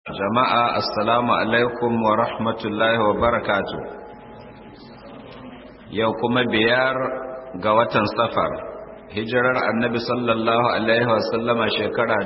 jama'a assalamu alaikum wa rahmatullahi wa barakatu yau kuma biyar ga watan safar hijirar annabi sallallahu alaihi wasallama shekara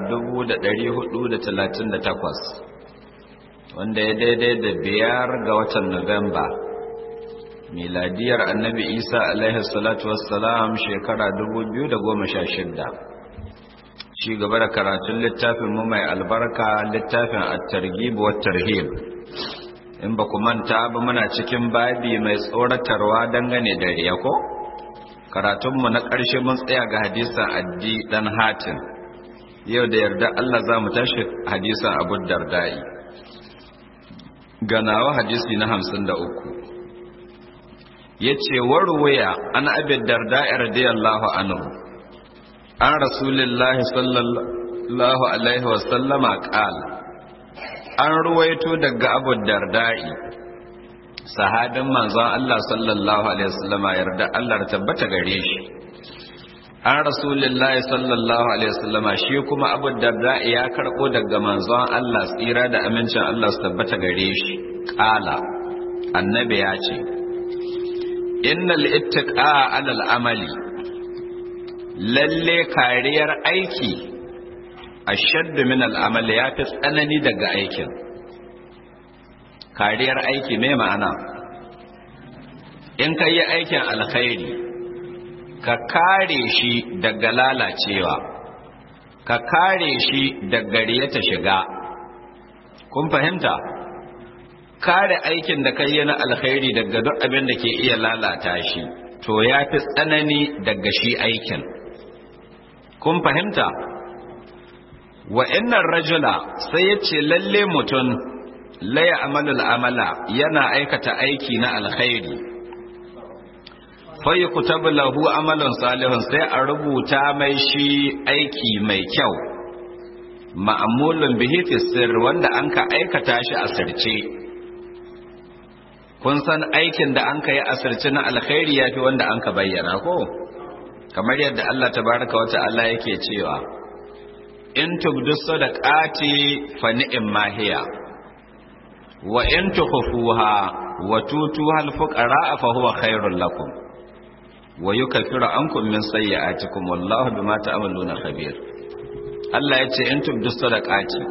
438 wanda ya daidai da biyar ga watan nuwamba miladiyar annabi isa alaihi salatu wassalam shekara 2016 ci gaba da karatun littafin mu mai albarka littafin at-targhib wa tarhib in ba ku manta ba muna cikin babi mai tsoratarwa dangane da riya ko karatun mu na ƙarshe mun tsaya ga hadisin addi dan hatim yau da yarda Allah za mu tashi hadisin Abu Dardai ganawa hadisi na 53 yace warwaya an abi darda radiyallahu anhu an rasulillahi sallallahu alaihi wasallama ƙal an ruwaito daga abu dardai sahabin manzon Allah sallallahu alaihi wasallama yarda Allah tabbata gare shi an rasulillahi sallallahu alaihi wasallama shi kuma abu dardai ya karɓo daga manzon Allah tsira da amincin Allah su tabbata gare shi ƙala annabi ya ce innal ittaqa alal amali lalle kariyar aiki a shaddu min al'amali ya fi tsanani daga aikin kariyar aiki mai ma'ana in ka yi aikin alkhairi ka kare shi daga lalacewa ka kare shi daga riyata shiga kun fahimta kare aikin da ka yi na alkhairi daga duk abin da ke iya lalata shi to ya fi tsanani daga shi aikin kun fahimta wa innan rajula sai ya ce lalle mutum laya amalul amala yana aikata aiki na alkhairi fayi kutabu lahu amalin salihun sai a rubuta mai shi aiki mai kyau ma'amulun bihi sir wanda an ka aikata shi a sirce kun san aikin da an ka yi a sirce na alkhairi ya fi wanda an ka bayyana ko? kamar yadda Allah tabaraka wa ta'ala yake cewa in tubdu sadaqati fa ni'ma hiya wa in tukhfuha wa tutuha al-fuqara fa huwa khairul lakum wa yukaffiru ankum min sayyi'atikum wallahu bima ta'maluna khabir Allah yace in tubdu sadaqati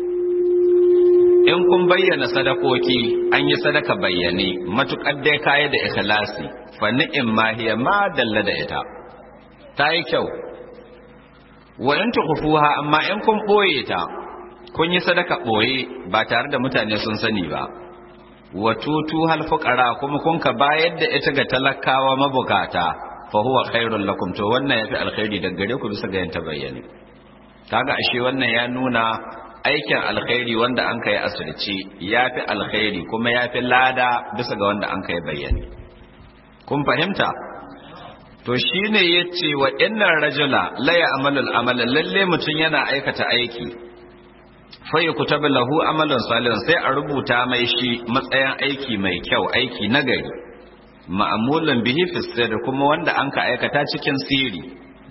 in kun bayyana sadakoki an yi sadaka bayyane matukar dai kaya da ikhlasi fa ni'ma hiya ma dalla da ita ta yi kyau wa in tukhfuha amma in kun boye ta kun yi sadaka boye ba tare da mutane sun sani ba wa tutu hal fuqara kuma kun ka bayar da ita ga talakawa mabukata fa huwa khairul lakum to wannan yafi alkhairi daga gare ku bisa ga yanta bayyane kaga ashe wannan ya nuna aikin alkhairi wanda an kai asirci yafi alkhairi kuma yafi lada bisa ga wanda an kai bayyane kun fahimta to shi ne ya ce wa innan rajula laya amalul amala lalle mutum yana aikata aiki fayi kutabi lahu amalin salihun sai a rubuta mai shi matsayin aiki mai kyau aiki nagari ma'amulin bihi fisir kuma wanda an ka aikata cikin siri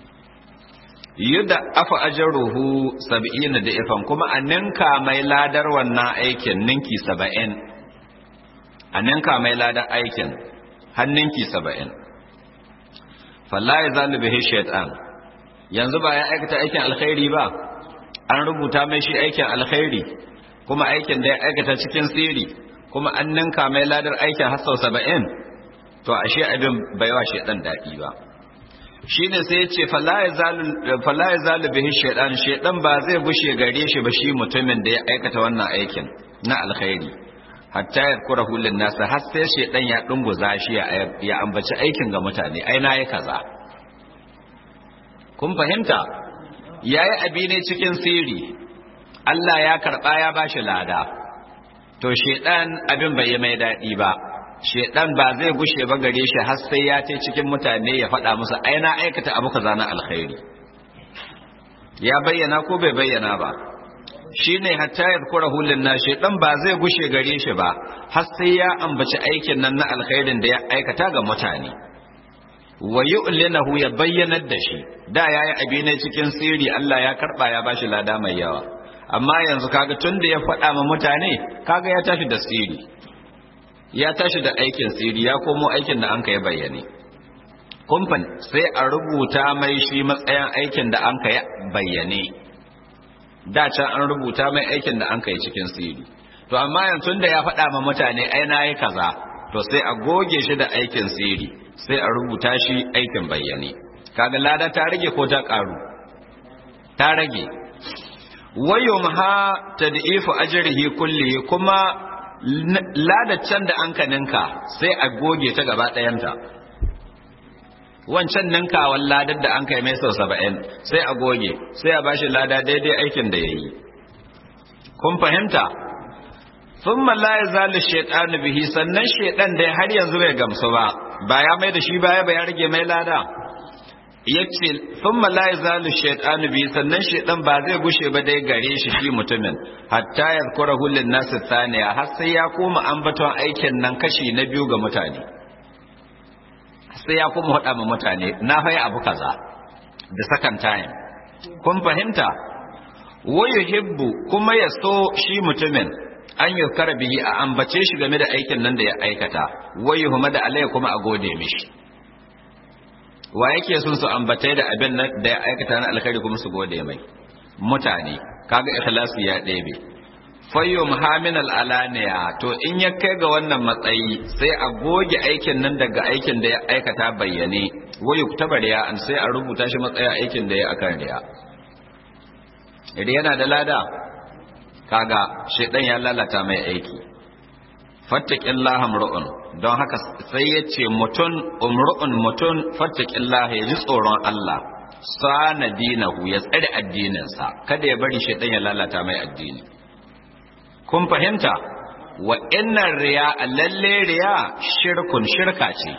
yadda afa ajaruhu sab'in da ifan kuma a ninka mai ladar wannan aikin ninki saba'in a ninka mai ladar aikin har ninki saba'in falla ya zalu bihi shaytan yanzu ba ya aikata aikin alkhairi ba an rubuta mai shi aikin alkhairi kuma aikin da ya aikata cikin sirri kuma an ninka mai ladar aikin har sau saba'in to ashe abin bai wa shaytan daɗi ba shine sai ya ce falla ya zalu bihi shaytan shaytan ba zai gushe gare shi ba shi mutumin da ya aikata wannan aikin na alkhairi hatta ya kura hulun nasa har sai shaidan ya dunguza shi ya ambaci aikin ga mutane ai na yi kaza kun fahimta yayi abi ne cikin sirri Allah ya karba ya bashi lada to shaidan abin bai yi mai dadi ba shaidan ba zai gushe ba gare shi har sai ya ce cikin mutane ya faɗa musu ai na aikata abu kaza na alkhairi ya bayyana ko bai bayyana ba shi ne hatta ya kura hulun na shaidan ba zai gushe gare shi ba har sai ya ambaci aikin nan na alkhairin da ya aikata ga mutane wa yu'linahu ya bayyanar da shi da yayi abi ne cikin sirri Allah ya karba ya bashi lada mai yawa amma yanzu kaga tun da ya faɗa ma mutane kaga ya tashi da siri ya tashi da aikin siri ya komo aikin da an ka yi bayyane kumfan sai a rubuta mai shi matsayin aikin da an ka yi bayyane da can an rubuta mai aikin da an ka yi cikin siri to amma yanzu da ya faɗa ma mutane ai na yi kaza to sai a goge shi da aikin siri sai a rubuta shi aikin bayyane kaga lada ta rage ko ta ƙaru ta rage wayum ha tad'ifu ajrihi kulli kuma ladaccan da an ka ninka sai a goge ta gaba ɗayanta wancan ninkawan ladar da an kai mai sau saba'in sai a goge sai a bashi lada daidai aikin da ya yi kun fahimta sun la ya zali shaiɗanu bihi sannan shaiɗan dai har yanzu bai gamsu ba ba ya mai da shi baya ba ya rage mai lada ya ce sun la ya zali shaiɗanu bihi sannan shaiɗan ba zai gushe ba dai gare shi shi mutumin hatta ya kura hulun nasu saniya har sai ya koma ambaton aikin nan kashi na biyu ga mutane sai ya kuma haɗa ma mutane na faya abu kaza da second time kun fahimta wayu hibbu kuma ya so shi mutumin an yi bihi a ambace shi game da aikin nan da ya aikata wayu huma da alai kuma a gode mishi wa yake sun su ambatai da abin nan da ya aikata na alkhairi kuma su gode mai mutane kaga ikhlasi ya ɗebe fayyum haminal alaniya to in ya kai ga wannan matsayi sai a goge aikin nan daga aikin da ya aikata bayyane wayu tabar ya an sai a rubuta shi matsayin aikin da ya akan riya idan yana da lada kaga shedan ya lalata mai aiki fattaqillaha mur'un don haka sai ya ce mutun umru'un mutun fattaqillaha ya ji tsoron Allah sana dinahu ya tsare addininsa kada ya bari shedan ya lalata mai addini kun fahimta wa innan riya lalle riya shirkun shirka ce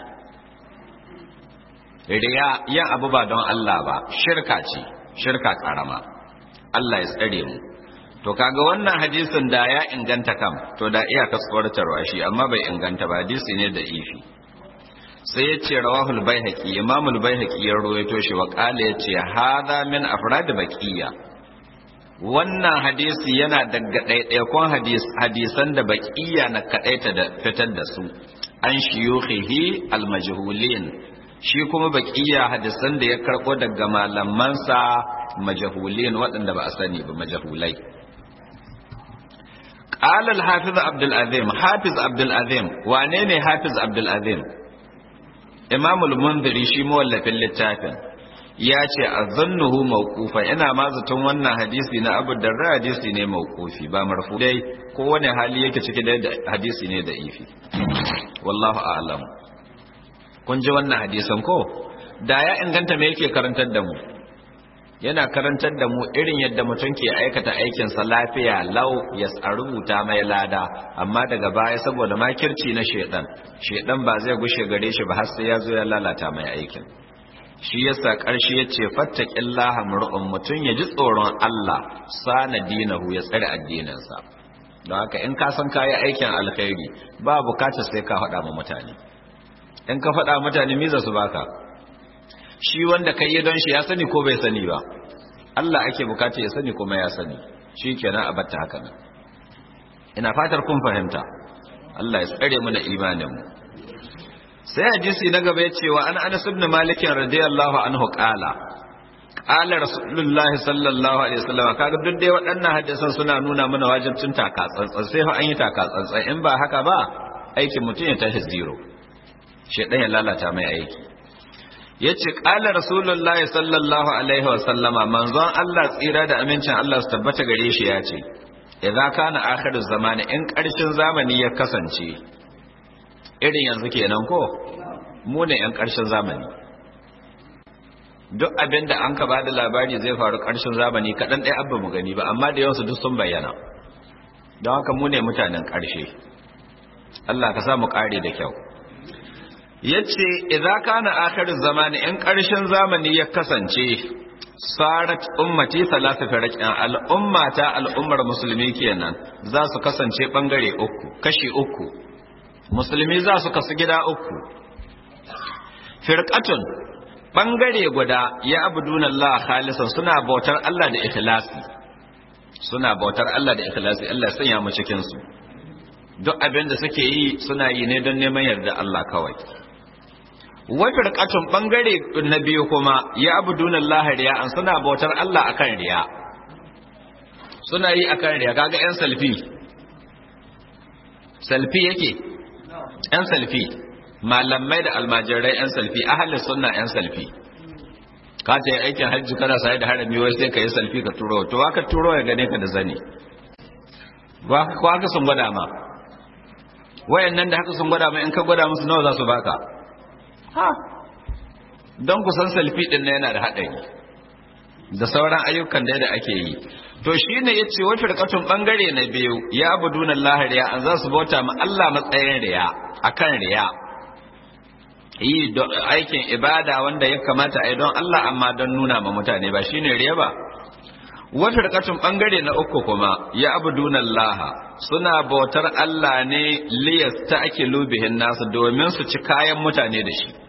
riya yin abu ba don Allah ba shirka ce shirka karama Allah ya tsare mu to kaga wannan hadisin da ya inganta kam to da iya tsoratarwa shi amma bai inganta ba hadisi ne da ifi sai ya ce rawahul baihaqi imamul baihaqi ya rawaito shi wa qala ya ce hadha min afrad baqiya wannan hadisi yana daga ɗaiɗaikon hadisan da baƙiya na kaɗaita da fitar da su an shiyuhihi almajhulin shi kuma baƙiya hadisan da ya karɓo daga malamansa majahulin waɗanda ba a sani ba majahulai قال الحافظ عبد العظيم حافظ عبد العظيم wane ne hafiz عبد العظيم imam al-munziri shi mawallafin littafin ya ce a zannuhu mawqufa ina ma zaton wannan hadisi na Abu Darda hadisi ne mawqufi ba marfu dai ko wani hali yake ciki da hadisi ne da ifi wallahu a'lam kun ji wannan hadisan ko da ya inganta me yake karantar da mu yana karantar da mu irin yadda mutum ke aikata aikin sa lafiya lau ya rubuta mai lada amma daga baya saboda makirci na shedan shedan ba zai gushe gare shi ba har sai ya zo ya lalata mai aikin shi yasa ƙarshe ya ce fattaƙillaha mur'un mutum ya ji tsoron Allah sana dinahu ya tsare addininsa don haka in ka san kayi aikin alkhairi ba bukatar sai ka faɗa ma mutane in ka faɗa mutane miza su baka shi wanda kai yi don shi ya sani ko bai sani ba Allah ake bukata ya sani kuma ya sani shi kenan a batta haka nan ina fatar kun fahimta Allah ya tsare mu da imanin mu sai hadisi na gaba ya cewa an anas ibn malik radiyallahu anhu qala qala rasulullahi sallallahu alaihi wasallam kaga duk dai waɗannan hadisan suna nuna mana wajibcin taka tsantsan sai fa an yi taka tsantsan in ba haka ba aikin mutum ya tashi zero shedan ya lalata mai aiki yace qala rasulullahi sallallahu alaihi wasallama manzon Allah tsira da amincin Allah su tabbata gare shi ya ce idza kana akhiru zamani in ƙarshen zamani ya kasance irin yanzu kenan ko mu ne yan ƙarshen zamani duk abin da an ka ba da labari zai faru ƙarshen zamani kaɗan ɗaya abba mu gani ba amma da yawansu duk sun bayyana don haka mu ne mutanen ƙarshe Allah ka sa mu ƙare da kyau yace idza kana akhir zamani in ƙarshen zamani ya kasance sarat ummati salasa firaqin al'ummata al'ummar musulmi kenan za su kasance bangare uku kashi uku musulmi za su kasu gida uku firqatun bangare guda ya abuduna Allah khalisan suna bautar Allah da ikhlasi suna bautar Allah da ikhlasi Allah sanya mu cikin su duk abin da suke yi suna yi ne don neman yarda Allah kawai wata rikatun bangare na biyu kuma ya abudunan lahariya an suna bautar Allah akan riya suna yi akan riya kaga yan salfi salfi yake yan salfi malamai da almajirai yan salfi ahalin sunna yan salfi ka ce aikin hajji kana sai da harami wai sai ka yi salfi ka turo to ka turo ya gane ka da zani ba ko haka sun gwada ma wayannan da haka sun gwada ma in ka gwada musu nawa za su baka ha don ku san salfi din na yana da haɗari da sauran ayyukan da da ake yi to shine yace wa firqatun bangare na biyu ya abuduna Allah riya an za su bauta ma Allah matsayin riya akan riya yi aikin ibada wanda ya kamata a yi don Allah amma don nuna ma mutane ba shine riya ba wa firqatun bangare na uku kuma ya abuduna Allah suna bautar Allah ne liyas ta'kilu bihin nasu domin su ci kayan mutane da shi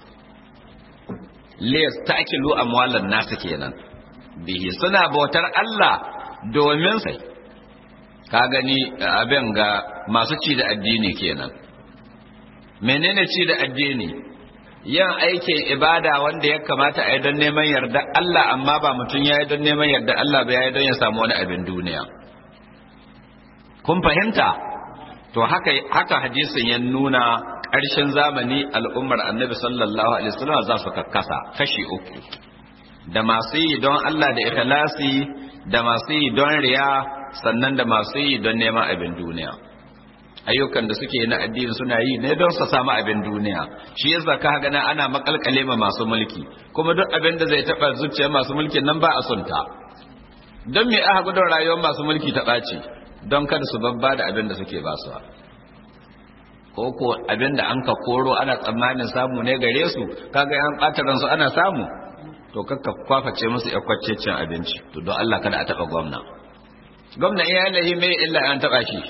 liyas ta'kilu amwalan nasu kenan bihi suna bautar Allah domin sai ka gani abin ga masu ci da addini kenan menene ci da addini yin aikin ibada wanda ya kamata a yi don neman yarda Allah amma ba mutum ya yi don neman yarda Allah ba ya yi don ya samu wani abin duniya kun fahimta to haka haka hadisin ya nuna ƙarshen zamani al'ummar annabi sallallahu alaihi wasallam za su kakkasa kashi uku da masu yi don Allah da ikhlasi da masu yi don riya sannan da masu yi don neman abin duniya ayyukan da suke na addini suna yi ne don su samu abin duniya shi yasa ka ga nan ana makalkale ma masu mulki kuma duk abin da zai taba zuciyar masu mulkin nan ba a sunta don me aka gudun rayuwar masu mulki ta ɓaci don kada su babba da abin da suke ba su ko ko abin da an ka koro ana tsammanin samu ne gare su kaga an ɓata ransu ana samu to kakka kwaface musu yakwaccecin abinci to don Allah kada a taɓa gwamna gwamna iya lahi mai illa an taɓa shi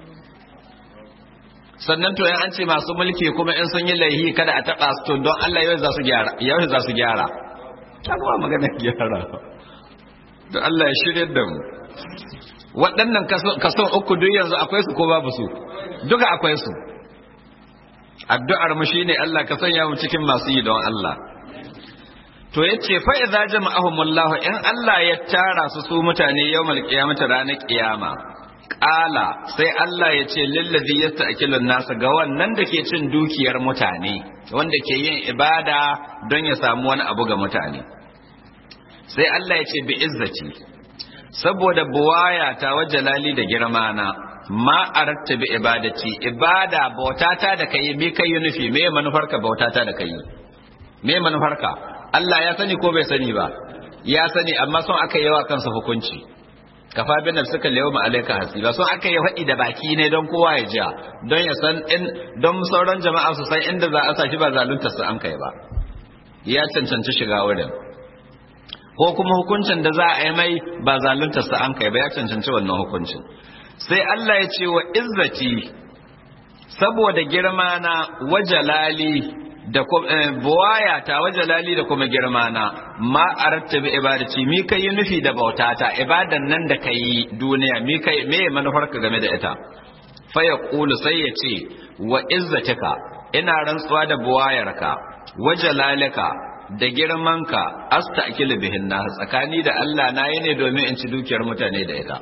sannan to yan an ce masu mulki kuma in sun yi laihi kada a taɓa su to don Allah yau za su gyara yau za su gyara ta kuma magana gyara don Allah ya shirya da mu waɗannan kason uku duk yanzu akwai su ko babu su duka akwai su addu'ar mu shine Allah ka sanya mu cikin masu yi don Allah to yace fa idza jama'ahumullahu in Allah ya tara su su mutane yawmal qiyamati ranar qiyama qala sai Allah ya ce lillazi yasta'kilun nasa ga wannan da ke cin dukiyar mutane wanda ke yin ibada don ya samu wani abu ga mutane sai Allah ya ce bi izzati saboda buwaya ta wa jalali da girma na ma aratta bi ibadati ibada bautata da kai me kai nufi me manufarka bautata da kai me manufarka Allah ya sani ko bai sani ba ya sani amma son aka yi wa kansa hukunci kafa bin nafsika yawma alayka hasiba son aka yi faɗi da baki ne don kowa ya ji don ya san in don sauran jama'a su san inda za a saki ba zalunta su an kai ba ya cancanci shiga wurin ko kuma hukuncin da za a yi mai ba zalunta su an kai ba ya cancanci wannan hukuncin sai Allah ya ce wa izzati saboda girma na wajalali da buwaya ta wajalali da kuma girma na ma aratta bi ibadati mi kai nufi da bautata ibadan nan da kai duniya mi kai me manufarka game da ita fa yaqulu sai ya ce wa izzatika ina rantsuwa da buwayarka wajalalika da girmanka asta'kilu bihin na tsakani da Allah na yi ne domin in ci dukiyar mutane da ita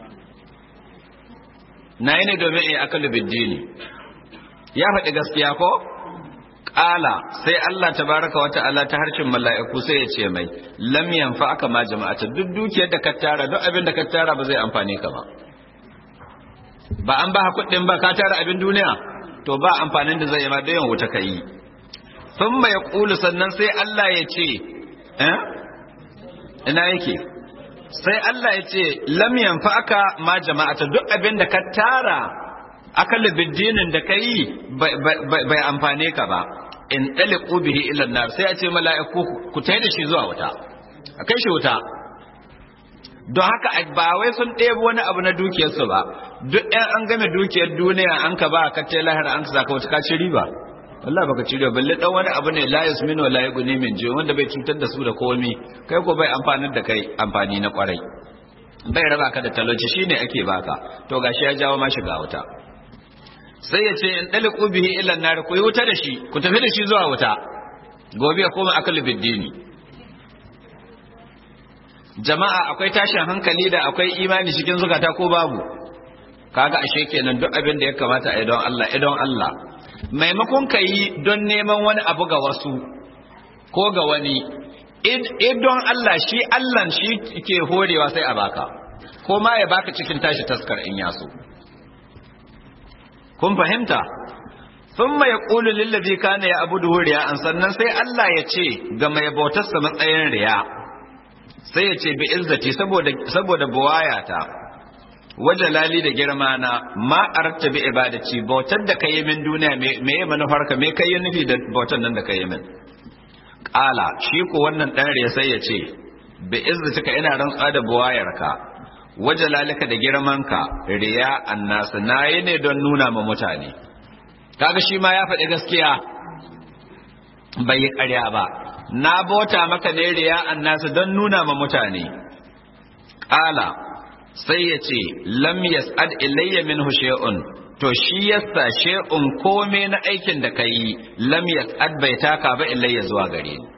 na yi ne domin in akalu biddini ya faɗi gaskiya ko ƙala sai Allah tabaraka wata Allah ta harshen mala'iku sai ya ce mai lam yanfa aka ma jama'ata duk dukiyar da ka tara duk abin da ka tara ba zai amfane ka ba ba an ba kuɗin ba ka tara abin duniya to ba amfanin da zai yi ma da yawan wuta ka yi sun mai ƙulu sannan sai Allah ya ce ina yake sai Allah ya ce lam yanfa aka ma jama'ata duk abin da ka tara akalla biddinin da ka yi bai amfane ka ba in ɗaliƙu bihi ilan nar sai a ce mala'iku ku tai da shi zuwa wuta a kai shi wuta don haka ba wai sun ɗebo wani abu na dukiyarsu ba duk ɗan an game dukiyar duniya an ka ba ka tai lahira an ka saka wuta ka ci riba wallah baka ci riba balle dan wani abu ne la yasminu wa la yughni min jiyo wanda bai cutar da su da komi kai ko bai amfanar da kai amfani na kwarai bai raba ka da talauci shine ake baka to gashi ya jawo ma shiga wuta sai ya ce in daliku bihi ila nar ku yi wuta da shi ku tafi da shi zuwa wuta gobe ya koma akalu biddini jama'a akwai tashin hankali da akwai imani cikin zukata ko babu kaga ashe kenan duk abin da ya kamata a don Allah idon Allah maimakon ka yi don neman wani abu ga wasu ko ga wani idon Allah shi Allah shi ke horewa sai a baka ko ma ya baka cikin tashi taskar in yaso kun fahimta thumma yaqulu lil ladhi kana ya abudu riya an sannan sai Allah ya ce ga mai bautarsa matsayin riya sai ya ce bi izzati saboda saboda buwayata wajalali da girma na ma arta bi ibadati bautar da kai min duniya me ya manufarka me kai nufi da bautar nan da kai min qala shi ko wannan dan riya sai ya ce bi izzatika ina rantsa da buwayarka wajalalika da girmanka riya annas nayi ne don nuna ma mutane kaga shi ma ya faɗi gaskiya bai yi ƙarya ba na bota maka ne riya annasu don nuna ma mutane ƙala sai ya ce lam yas'ad ilayya minhu shay'un to shi yasa shay'un kome na aikin da kai lam yas'ad bai taka ba ilayya zuwa gare ni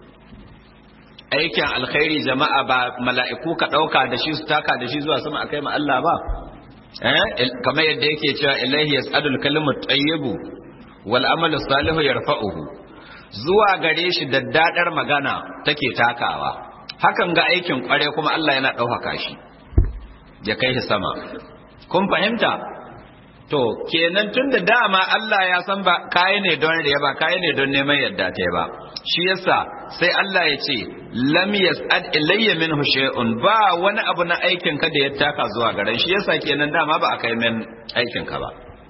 aikin alkhairi jama'a ba mala'iku ka ɗauka da shi su taka da shi zuwa sama akai ma Allah ba eh kamar yadda yake cewa ilayhi yas'adul kalimut tayyibu wal amalu salihu yarfa'uhu zuwa gare shi daddadar magana take takawa hakan ga aikin kware kuma Allah yana ɗaukaka shi ya kai shi sama kun fahimta to kenan tun da dama Allah ya san ba kayi ne don riya ba kayi ne don neman yadda ta ba shi yasa sai Allah ya ce lam yas'ad ilayya minhu shay'un ba wani abu na aikin ka da ya taka zuwa gare shi yasa kenan dama ba a kai min aikin ka ba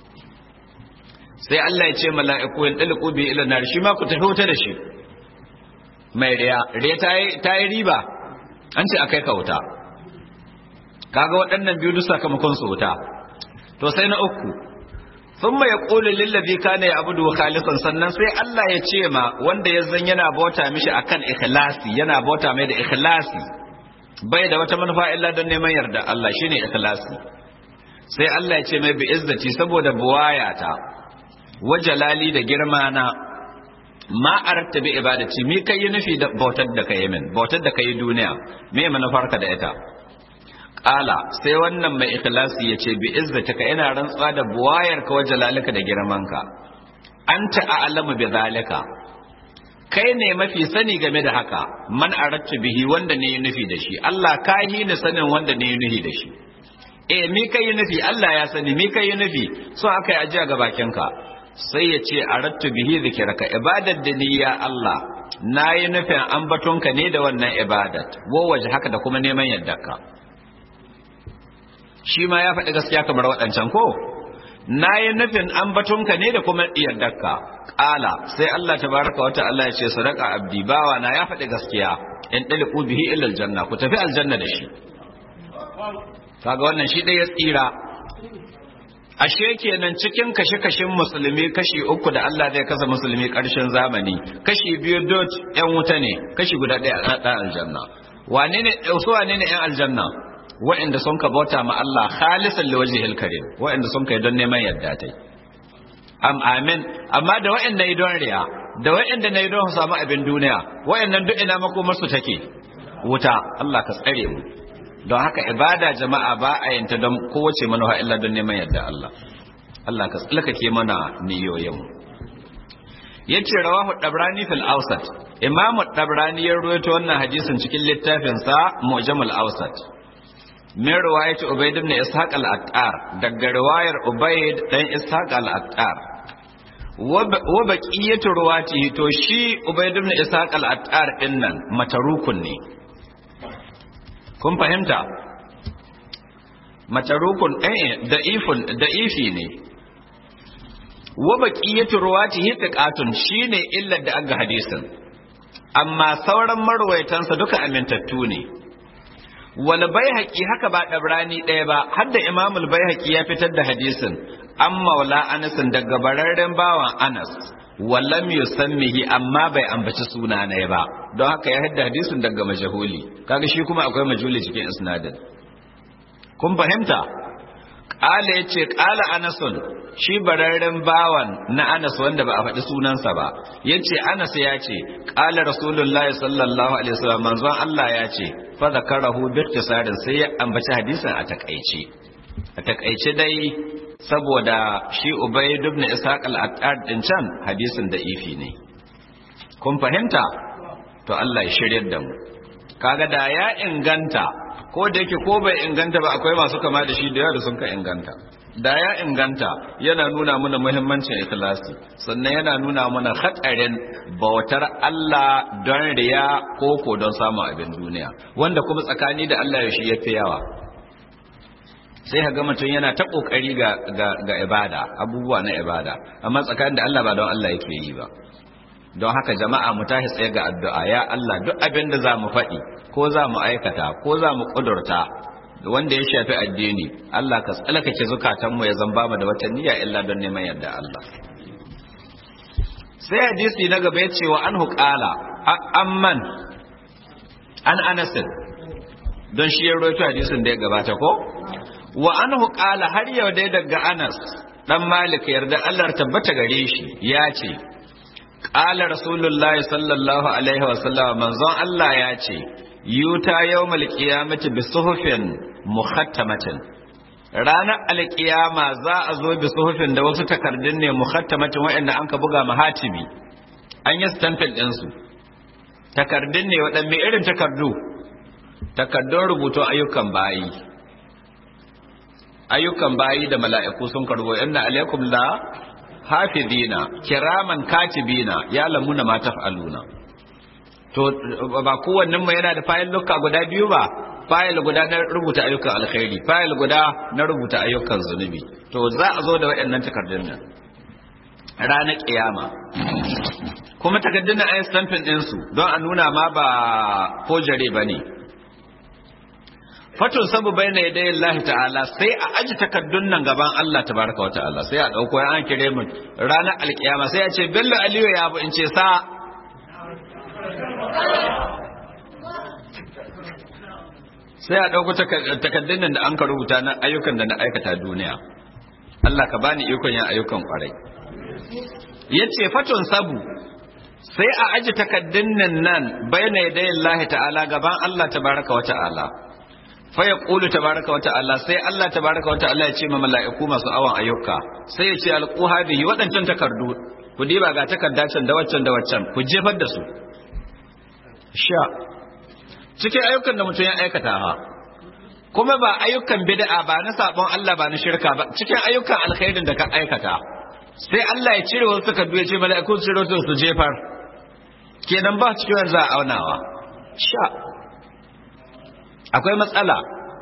sai Allah ya ce mala'iku in dalqu bi ila nar shi ma ku tafi wuta da shi mai riya riya ta yi riba an ce akai ka wuta kaga waɗannan biyu duk sakamakon su wuta to sai na uku thumma yaqulu lil ladhi kana ya'budu khalisan sannan sai Allah ya ce ma wanda ya zan yana bauta mishi akan ikhlasi yana bauta mai da ikhlasi bai da wata manufa illa don neman yarda Allah shine ikhlasi sai Allah ya ce mai bi izzati saboda buwayata wajalali da girma na ma arta bi ibadati mi kai nufi da bautar da kai min bautar da kai duniya me manufarka da ita Ƙala sai wannan mai ikhlasi ya ce bi izzatika ina rantsuwa da buwayar ka wa jalalika da girmanka anta a'lamu bi zalika kai ne mafi sani game da haka man arattu bihi wanda ne nufi da shi Allah ka yi ni sanin wanda ne nufi da shi eh mi kai nufi Allah ya sani mi kai nufi so aka yi ajiya ga bakinka sai ya ce arattu bihi zikiraka ibadar da ni ya Allah na yi nufin ambatonka ne da wannan ibadat wo waje haka da kuma neman yardarka shi ma ya faɗi gaskiya kamar waɗancan ko na yi nufin ambatonka ne da kuma yardarka ƙala sai Allah ta baraka wata Allah ya ce sadaka abdi bawa na ya faɗi gaskiya in ɗaliku bihi ila aljanna ku tafi aljanna da shi kaga wannan shi ɗaya tsira ashe kenan cikin kashe-kashen musulmi kashi uku da Allah zai kasa musulmi ƙarshen zamani kashi biyu dot yan wuta ne kashi guda ɗaya a ɗan aljanna wane ne su wane ne yan aljanna wa'inda sun ka bauta ma Allah khalisan li wajhil karim wa'inda sun kai don neman yadda tai am amin amma da wa'inda yi don riya da wa'inda na yi don samu abin duniya wa'innan duk ina makomar su take wuta Allah ka tsare mu don haka ibada jama'a ba a yanta don kowace manufa illa don neman yadda Allah Allah ka tsalkake mana niyoyin mu yace rawahu dabrani fil awsat imam dabrani ya rawaito wannan hadisin cikin littafin sa mu'jamul awsat min riwayat ubayd ibn ishaq al-attar daga riwayar ubayd dan ishaq al-attar wa baqiyatu ruwati to shi ubayd ibn ishaq al-attar dinnan matarukun ne kun fahimta matarukun eh da'ifun da'ifi ne wa baqiyatu ruwatihi thiqatun shine illar da aga hadisin amma sauran marwaytansa duka amintattu ne wal baihaqi haka ba dabrani ɗaya ba har da imamul baihaqi ya fitar da hadisin an maula anas daga bararren bawan anas walam yusammihi amma bai ambaci suna ne ba don haka ya hadda hadisin daga majahuli kaga shi kuma akwai majhuli cikin isnadin kun fahimta ƙala ya ce ƙala anasun shi bararren bawan na anas wanda ba a faɗi sunansa ba ya ce anas ya ce ƙala rasulullah sallallahu alaihi wasallam manzon Allah ya ce fa zakarahu bi ikhtisarin sai ya ambaci hadisin a takaice a takaice dai saboda shi ubayd ibn ishaq al-attar din can hadisin da ifi ne kun fahimta to Allah ya shiryar da mu kaga da ya inganta ko da yake ko bai inganta ba akwai masu kama da shi da yawa da sun ka inganta da ya inganta yana nuna mana muhimmancin ikhlasi sannan yana nuna mana hatsarin bautar Allah don riya ko ko don samun abin duniya wanda kuma tsakani da Allah ya shi yafi yawa sai ga mutum yana ta kokari ga ga ibada abubuwa na ibada amma tsakanin da Allah ba don Allah yake yi ba don haka jama'a mu tashi tsaye ga addu'a ya Allah duk abin da za mu faɗi ko za mu aikata ko za mu ƙudurta wanda ya shafi addini Allah ka tsalakace zukatanmu ya zamba mu da wata niyya illa don neman yadda Allah sai hadisi na gaba ya ce wa an huƙala amman an anasin don shi ya roto hadisin da ya gabata ko wa an huƙala har yau dai daga anas dan malik yarda Allah tabbata gare shi ya ce Ƙala Rasulullah sallallahu Alaihi wasallam manzon Allah ya ce, Yuta yau malƙiyamati bi suhufin muhattamatin. Ranar alƙiyama za a zo bi suhufin da wasu takardun ne muhattamatin waɗanda an ka buga mahatibi, an yi stampin ɗinsu. Takardun ne waɗanne irin takardu? Takardun rubutun ayyukan bayi. Ayyukan bayi da mala'iku sun karbo, inna alaikum la hafidina kiraman katibina ya lamuna ma taf'aluna to ba kowannen mu yana da fayil lukka guda biyu ba fayil guda na rubuta ayyukan alkhairi fayil guda na rubuta ayyukan zunubi to za a zo da waɗannan takardun nan ranar kiyama kuma takardun nan ayi stamping din su don a nuna ma ba kojare bane fatun sabu bai na yadayin Allah ta'ala sai a aji takardun nan gaban Allah tabaraka wa ta'ala sai a ɗauko ya an kire mu ranar alkiyama sai a ce bello aliyu ya bu in ce sa sai a ɗauko takardun nan da an ka rubuta na ayyukan da na aikata duniya Allah ka bani ikon yin ayyukan kwarai ya ce fatun sabu sai a aji takardun nan nan bai na yadayin Allah ta'ala gaban Allah tabaraka wa ta'ala fa ya ƙulu tabaraka wata'ala sai Allah tabaraka wata'ala ya ce ma mala'iku masu awon ayyuka sai ya ce alƙu hadihi waɗancan takardu ku diba ga takarda can da waccan da waccan ku jefar da su sha cikin ayyukan da mutum ya aikata ha kuma ba ayyukan bid'a ba na sabon Allah ba na shirka ba cikin ayyukan alkhairin da ka aikata sai Allah ya cire wasu takardu ya ce mala'iku su cire su jefar kenan ba cikin za a aunawa sha akwai matsala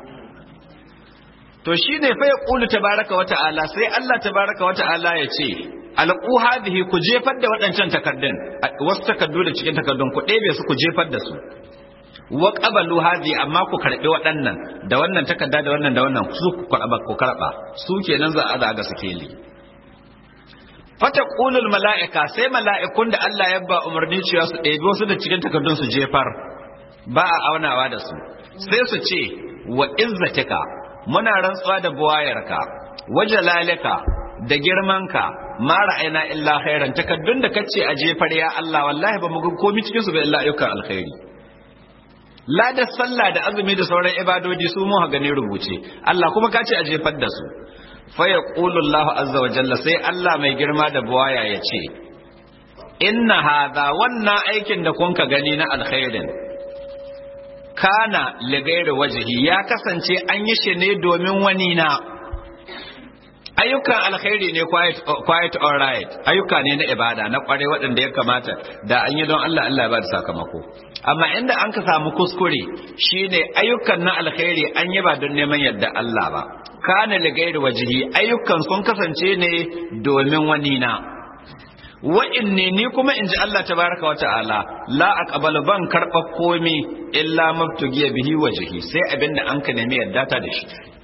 to shine fa yaqulu tabaraka wa ta'ala sai Allah tabaraka wa ta'ala ya ce alqu hadhihi ku jefar da waɗancan takardun wasu takardu da cikin takardun ku ɗebe su ku jefar da su wa qabalu hadhihi amma ku karbi waɗannan da wannan takarda da wannan da wannan su ku karba ku karba su kenan za a zaga sikeli fataqulul mala'ika sai mala'ikun da Allah ya ba umarni cewa su ɗebi wasu da cikin takardun su jefar ba a aunawa da su sai su ce wa izzatika muna rantsuwa da buwayarka wa jalalika da girmanka ma ra'ayna illa khairan takaddun da kace a jefar ya Allah wallahi ba mu ga komai cikin su ba illa ayyukan alkhairi la da sallah da azumi da sauran ibadodi su mu gani rubuce Allah kuma kace a jefar da su fa yaqulu Allah azza wa jalla sai Allah mai girma da buwaya ya ce inna hadha wannan aikin da kun ka gani na alkhairin kana ligairu wajihi ya kasance an yi shi ne domin wani na ayyukan alkhairi ne quiet all right ayyuka ne na ibada na kware waɗanda ya kamata da an yi don Allah Allah ya ba da sakamako amma inda an ka samu kuskure shine ayyukan na alkhairi an yi ba don neman yadda Allah ba kana ligairu wajihi ayyukan sun kasance ne domin wani na wa'inne ni kuma in ji Allah tabaraka wa ta'ala la aqbalu ban karɓa komi illa mabtugiya bihi wajhi sai abin da an ka nemi yadda ta da shi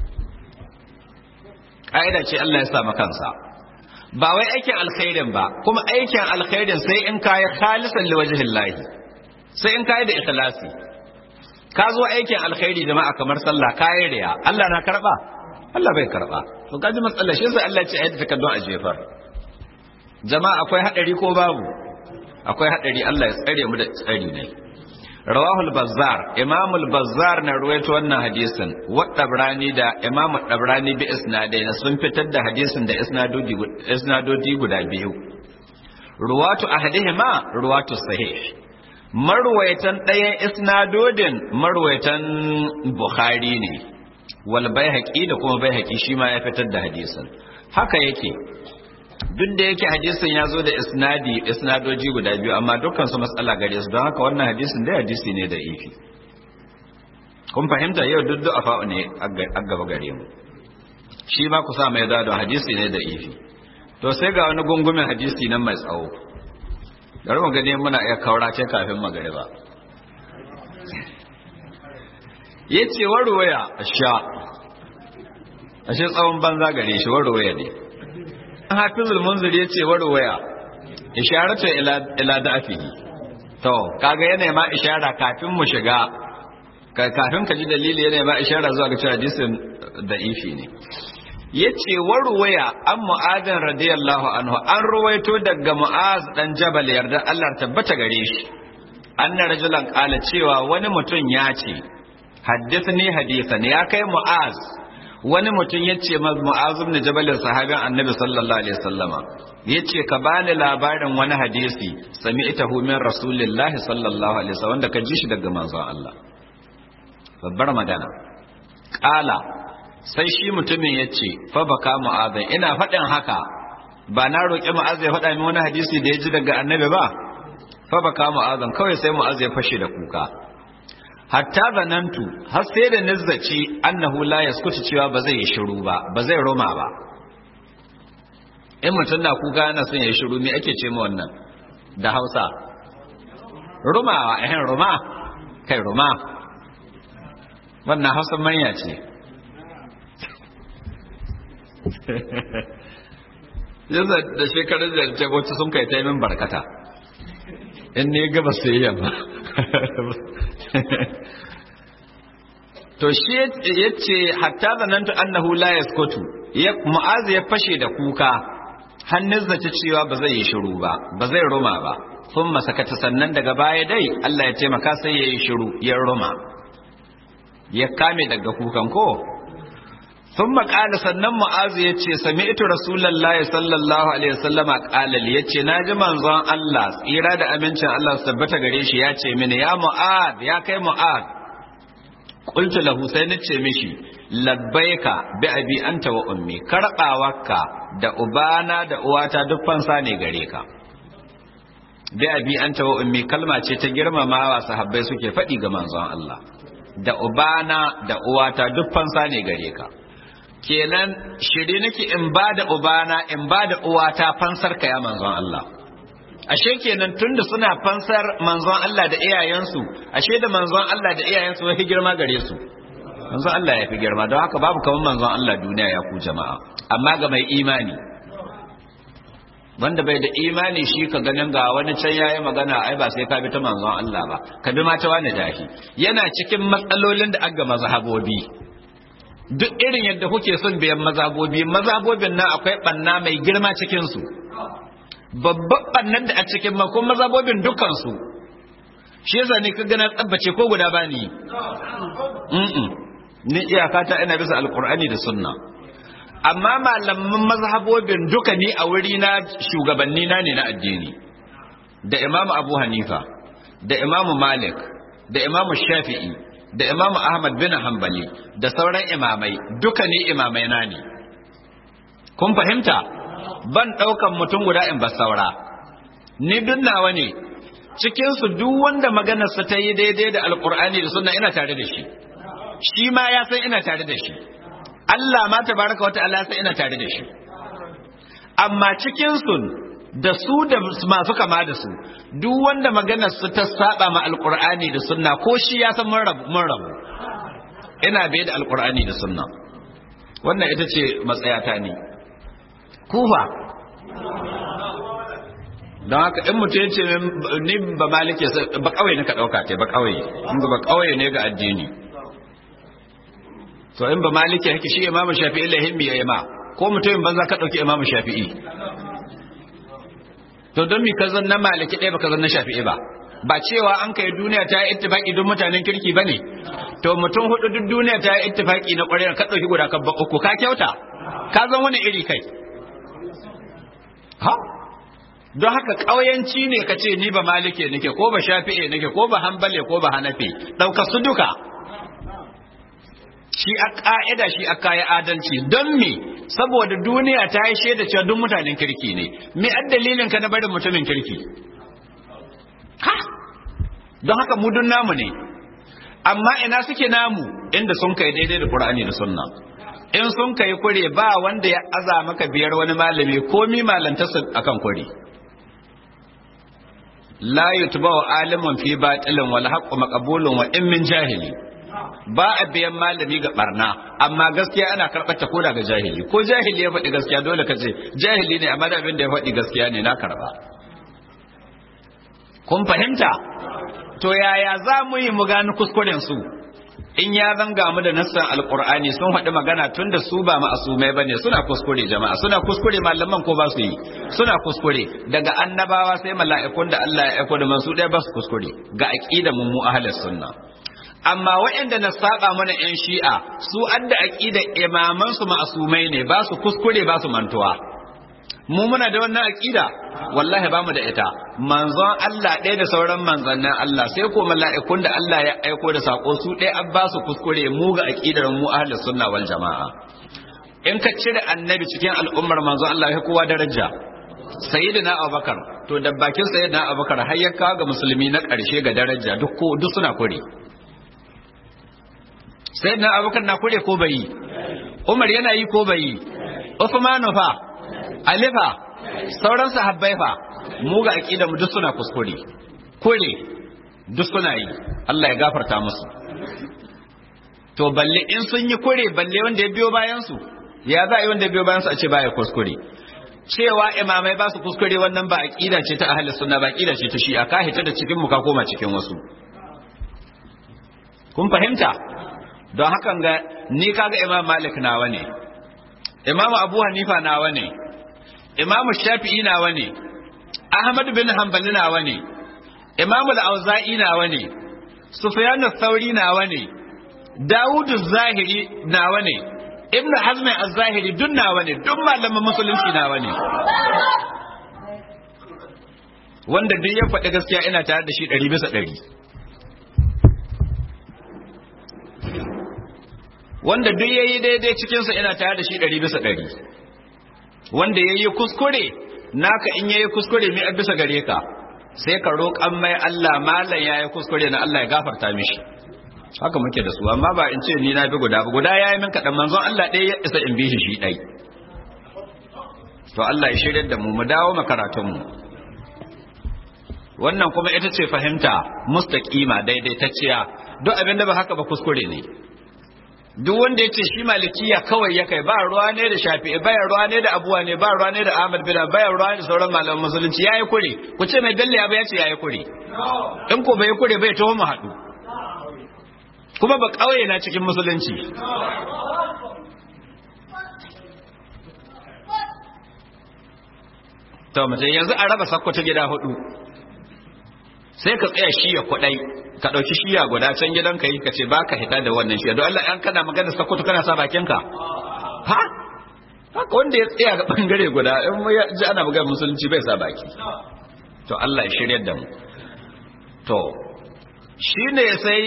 ƙa'ida ce Allah ya sa kansa ba wai aikin alkhairin ba kuma aikin alkhairin sai in kayi khalisan liwajhillahi sai in kayi da ikhlasi ka zo aikin alkhairi jama'a kamar sallah kayi riya Allah na karba Allah bai karba to kaji matsalar shi sai Allah ya ce ayyata takaddun a jefar jama'a akwai hadari ko babu akwai hadari Allah ya tsare mu da tsari ne rawahu al-bazzar imam al-bazzar na ruwaito wannan hadisin wa dabrani da imam dabrani bi isnadai sun fitar da hadisin da isnadodi isnadodi guda biyu ruwatu ahadihima ruwatu sahih marwayatan ɗayan isnadodin marwayatan bukhari ne wal baihaqi da kuma baihaqi shi ma ya fitar da hadisin haka yake duk da yake hadisin ya zo da isnadi isnadoji guda biyu amma dukkan su matsala gare su don haka wannan hadisin dai hadisi ne da ifi kun fahimta yau duk da afa'u ne a gaba gare mu shi ma ku sa mai da hadisi ne da ifi to sai ga wani gungumin hadisi nan mai tsawo bari mu gani muna iya kaurace kafin magariba yace warwaya sha ashe tsawon banza gare shi warwaya ne hafizul munzir yace warwaya isharatu ila ila da'fihi to kaga yana ma ishara kafin mu shiga kafin ka ji dalili yana ma ishara zuwa ga cewa hadisin da'ifi ne yace warwaya an mu'adin radiyallahu anhu an ruwaito daga mu'az dan jabal yarda Allah tabbata gare shi anna rajulan qala cewa wani mutum ya ce haddathani hadithan ya kai mu'az wani mutum yace ma mu'az ibn jabal sahabin annabi sallallahu alaihi wasallama yace ka bani labarin wani hadisi sami'tahu min rasulillahi sallallahu alaihi wasallam da ka ji shi daga manzon Allah babbar magana qala sai shi mutumin ya ce fa baka mu'azin ina faɗin haka ba na roƙi mu'az ya faɗa min wani hadisi da ya ji daga annabi ba fa baka mu'azin kawai sai mu'az ya fashe da kuka hatta zanantu har sai da nazzaci annahu la yaskutu cewa ba zai yi shiru ba ba zai roma ba in mutum na kuka yana son ya shiru me ake ce ma wannan da Hausa rumawa eh ruma kai ruma wannan Hausa manya ce yanzu da shekarun da ce wacce sun kai ta min barkata in ne gaba su yi yamma to shi ya ce hatta zanantu annahu la yaskutu mu'azu ya fashe da kuka hannun zace cewa ba zai yi shiru ba ba zai ruma ba sun masakata sannan daga baya dai Allah ya taimaka sai ya yi shiru ya ruma ya kame daga kukan ko sun maƙala sannan mu'azu ya ce sami ito rasulallah sallallahu alaihi wasallama ƙalali ya ce na ji manzon Allah tsira da amincin Allah su tabbata gare shi ya ce mini ya mu'ad ya kai mu'ad qultu lahu sai na ce mishi labbaika bi abi anta wa ummi karbawarka da ubana da uwata duk fansa ne gare ka bi abi anta wa ummi kalma ce ta girmamawa sahabbai suke faɗi ga manzon Allah da ubana da uwata duk fansa ne gare ka kenan shiri nake in ba da ubana in ba da uwata fansar ka ya manzon Allah ashe kenan tunda suna fansar manzon Allah da iyayensu ashe da manzon Allah da iyayensu ya fi girma gare su manzon Allah ya fi girma don haka babu kamar manzon Allah duniya ya ku jama'a amma ga mai imani wanda bai da imani shi ka ganin ga wani can yayi magana ai ba sai ka bi ta manzon Allah ba ka bi ma ta wani jahi yana cikin matsalolin da aga mazhabobi duk irin yadda kuke son biyan mazabobi mazabobin nan akwai banna mai girma cikin su babban bannan da a cikin makon mazabobin dukkan su shi yasa ne kaga na tsabbace ko guda bani mm ni iyaka ta ina bisa alqur'ani da sunna amma malaman mazhabobin duka ni a wuri na shugabanni na ne na addini da imamu abu hanifa da imamu malik da imamu shafi'i da imamu ahmad bin hanbali da sauran imamai duka ni imamai na ne kun fahimta ban ɗaukan mutum guda in ba saura ni duk nawa ne cikinsu duk wanda maganarsa ta yi daidai da alkur'ani da sunna ina tare da shi shi ma ya san ina tare da shi Allah ma tabaraka wa ta'ala sai ina tare da shi amma cikin su da su da masu kama da su duk wanda maganar su ta saba ma alqur'ani da sunna ko shi ya san mun rabu mun rabu ina bai da alqur'ani da sunna wannan ita ce matsayata ne kufa don haka in mutum ya ce ni ba malike ba kawai ne ka ɗauka te ba kawai in ba kawai ne ga addini to in ba malike yake shi imamu shafi'i lahimmi ya yi ma ko mutumin banza ka ɗauki imamu shafi'i to don mi ka zan na maliki ɗaya ba ka zan na shafi'i ba ba cewa an kai duniya ta yi ittifaki duk mutanen kirki ba ne to mutum hudu duk duniya ta yi ittifaki na ƙwarewar ka ɗauki guda ka uku ka kyauta ka zan wani iri kai ha don haka ƙauyanci ne ka ce ni ba malike nake ko ba shafi'e nake ko ba hambale ko ba hanafi ɗauka su duka shi a ƙa'ida shi a kayi adalci don me saboda duniya ta yi shaida cewa duk mutanen kirki ne me an dalilin ka na barin mutumin kirki ha don haka mu dun namu ne amma ina suke namu inda sun kai daidai da Qur'ani da Sunna in sun kai kure ba wanda ya aza maka biyar wani malami komi malantarsa akan kure la yutba'u alimun fi batilin wal haqqu maqbulun wa in min jahili ba a biyan malami ga barna amma gaskiya ana karɓar ta koda ga jahili ko jahili ya faɗi gaskiya dole ka ce jahili ne amma da abin da ya faɗi gaskiya ne na karɓa kun fahimta to yaya za mu yi mu gani kuskuren su in ya zanga mu da nassan alqur'ani sun faɗi magana tun da su ba ma'asumai bane suna kuskure jama'a suna kuskure malaman ko ba su yi suna kuskure daga annabawa sai mala'ikun da Allah ya aiko da mansu ɗaya ba su kuskure ga aqida mu mu ahlus sunna amma waɗanda na saba mana yan shi'a su adda aqida imaman su ma'asumai ne ba su kuskure ba su mantuwa mu muna da wannan aqida wallahi bamu da ita manzon Allah ɗaya da sauran manzannin Allah sai ko mala'ikun da Allah ya aiko da sako su ɗaya an ba su kuskure mu ga aqidar mu ahlus sunna wal jama'a in ka cire annabi cikin al'ummar manzon Allah ya kowa daraja sayyidina Abubakar to da bakin sayyidina Abubakar har ya kawo ga musulmi na ƙarshe ga daraja duk ko duk suna kure sayyidina Abubakar na kure ko bai Umar yana yi ko bai Uthman fa alifa sauran sahabbai fa mu ga aqida mu duk suna kuskure kure duk suna yi Allah ya gafarta musu to balle in sun yi kure balle wanda ya biyo bayan su ya za a yi wanda ya biyo bayan su a ce baya kuskure cewa imamai ba su kuskure wannan ba aqida ce ta ahli sunna ba aqida ce ta shi'a ka hita da cikin mu ka koma cikin wasu kun fahimta don hakan ga ni kaga imam malik nawa ne imam abu hanifa nawa ne imamu shafi'i nawa ne ahmad bin hanbali nawa ne imamu al-auza'i nawa ne sufyan ath-thauri nawa ne dawud az-zahiri nawa ne ibn hazm az-zahiri duk nawa ne duk malaman musulunci nawa ne wanda duk ya faɗi gaskiya ina tare da shi ɗari bisa ɗari wanda duk ya yi daidai cikinsa ina tare da shi ɗari bisa ɗari wanda ya yi kuskure naka in ya yi kuskure mai bisa gare ka sai ka roƙan mai Allah malam ya yi kuskure na Allah ya gafarta mishi haka muke da su amma ba in ce ni na bi guda ba guda ya yi min kaɗan manzon Allah ɗaya ya isa in bi shi shi ɗai to Allah ya shirya da mu mu dawo makaratunmu wannan kuma ita ce fahimta mustaqima daidaitacciya duk abin da ba haka ba kuskure ne duk wanda ya ce shi malikiya kawai ya kai ba ruwa ne da shafi'i ba ruwa ne da abuwa ne ba ruwa ne da ahmad bin ba ruwa ne da sauran malaman musulunci yayi kure ku ce mai dalle ya ba ya ce yayi kure in ko bai kure bai taho mu haɗu kuma ba kauye na cikin musulunci to mutum yanzu a raba sakko ta gida hudu sai ka tsaya shiya kwadai ka ɗauki shiya guda can gidan ka yi ka ce ba ka hita da wannan shiya don Allah an kana magana sakkwato kana sa bakinka ha haka wanda ya tsaya ga bangare guda in ya ji ana magana musulunci bai sa baki to Allah ya shirya da mu to shine sai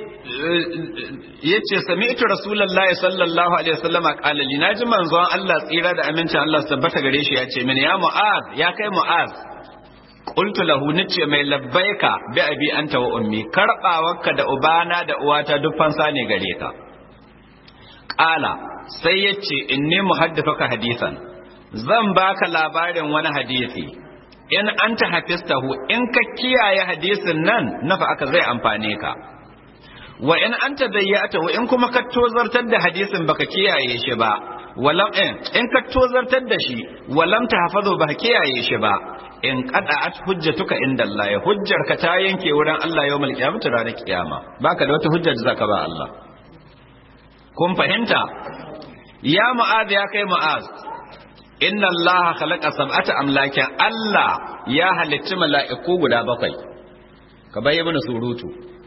yace sami'tu rasulullahi sallallahu alaihi wasallam qala li naji manzon Allah tsira da amincin Allah tabbata gare shi yace mini ya mu'az ya kai mu'az qultu lahu nace mai labbaika bi abi anta wa ummi karbawarka da ubana da uwata duk fansa ne gare ka qala sai yace inni muhaddithuka hadisan zan baka labarin wani hadisi in anta hafistahu in ka kiyaye hadisin nan nafa aka zai amfane ka wa in anta dayyatahu in kuma ka tozartar da hadisin baka kiyaye shi ba walam in ka tozartar da shi walam ta hafazo ba kiyaye shi ba in qada'at hujjatuka inda Allah ya hujjar ka ta yanke wurin Allah yawmal qiyamah ranar kiyama baka da wata hujjar da zaka ba Allah kun fahimta ya mu'az ya kai mu'az inna Allah khalaqa sab'ata amlakin Allah ya halicci mala'iku guda bakwai ka bayyana surutu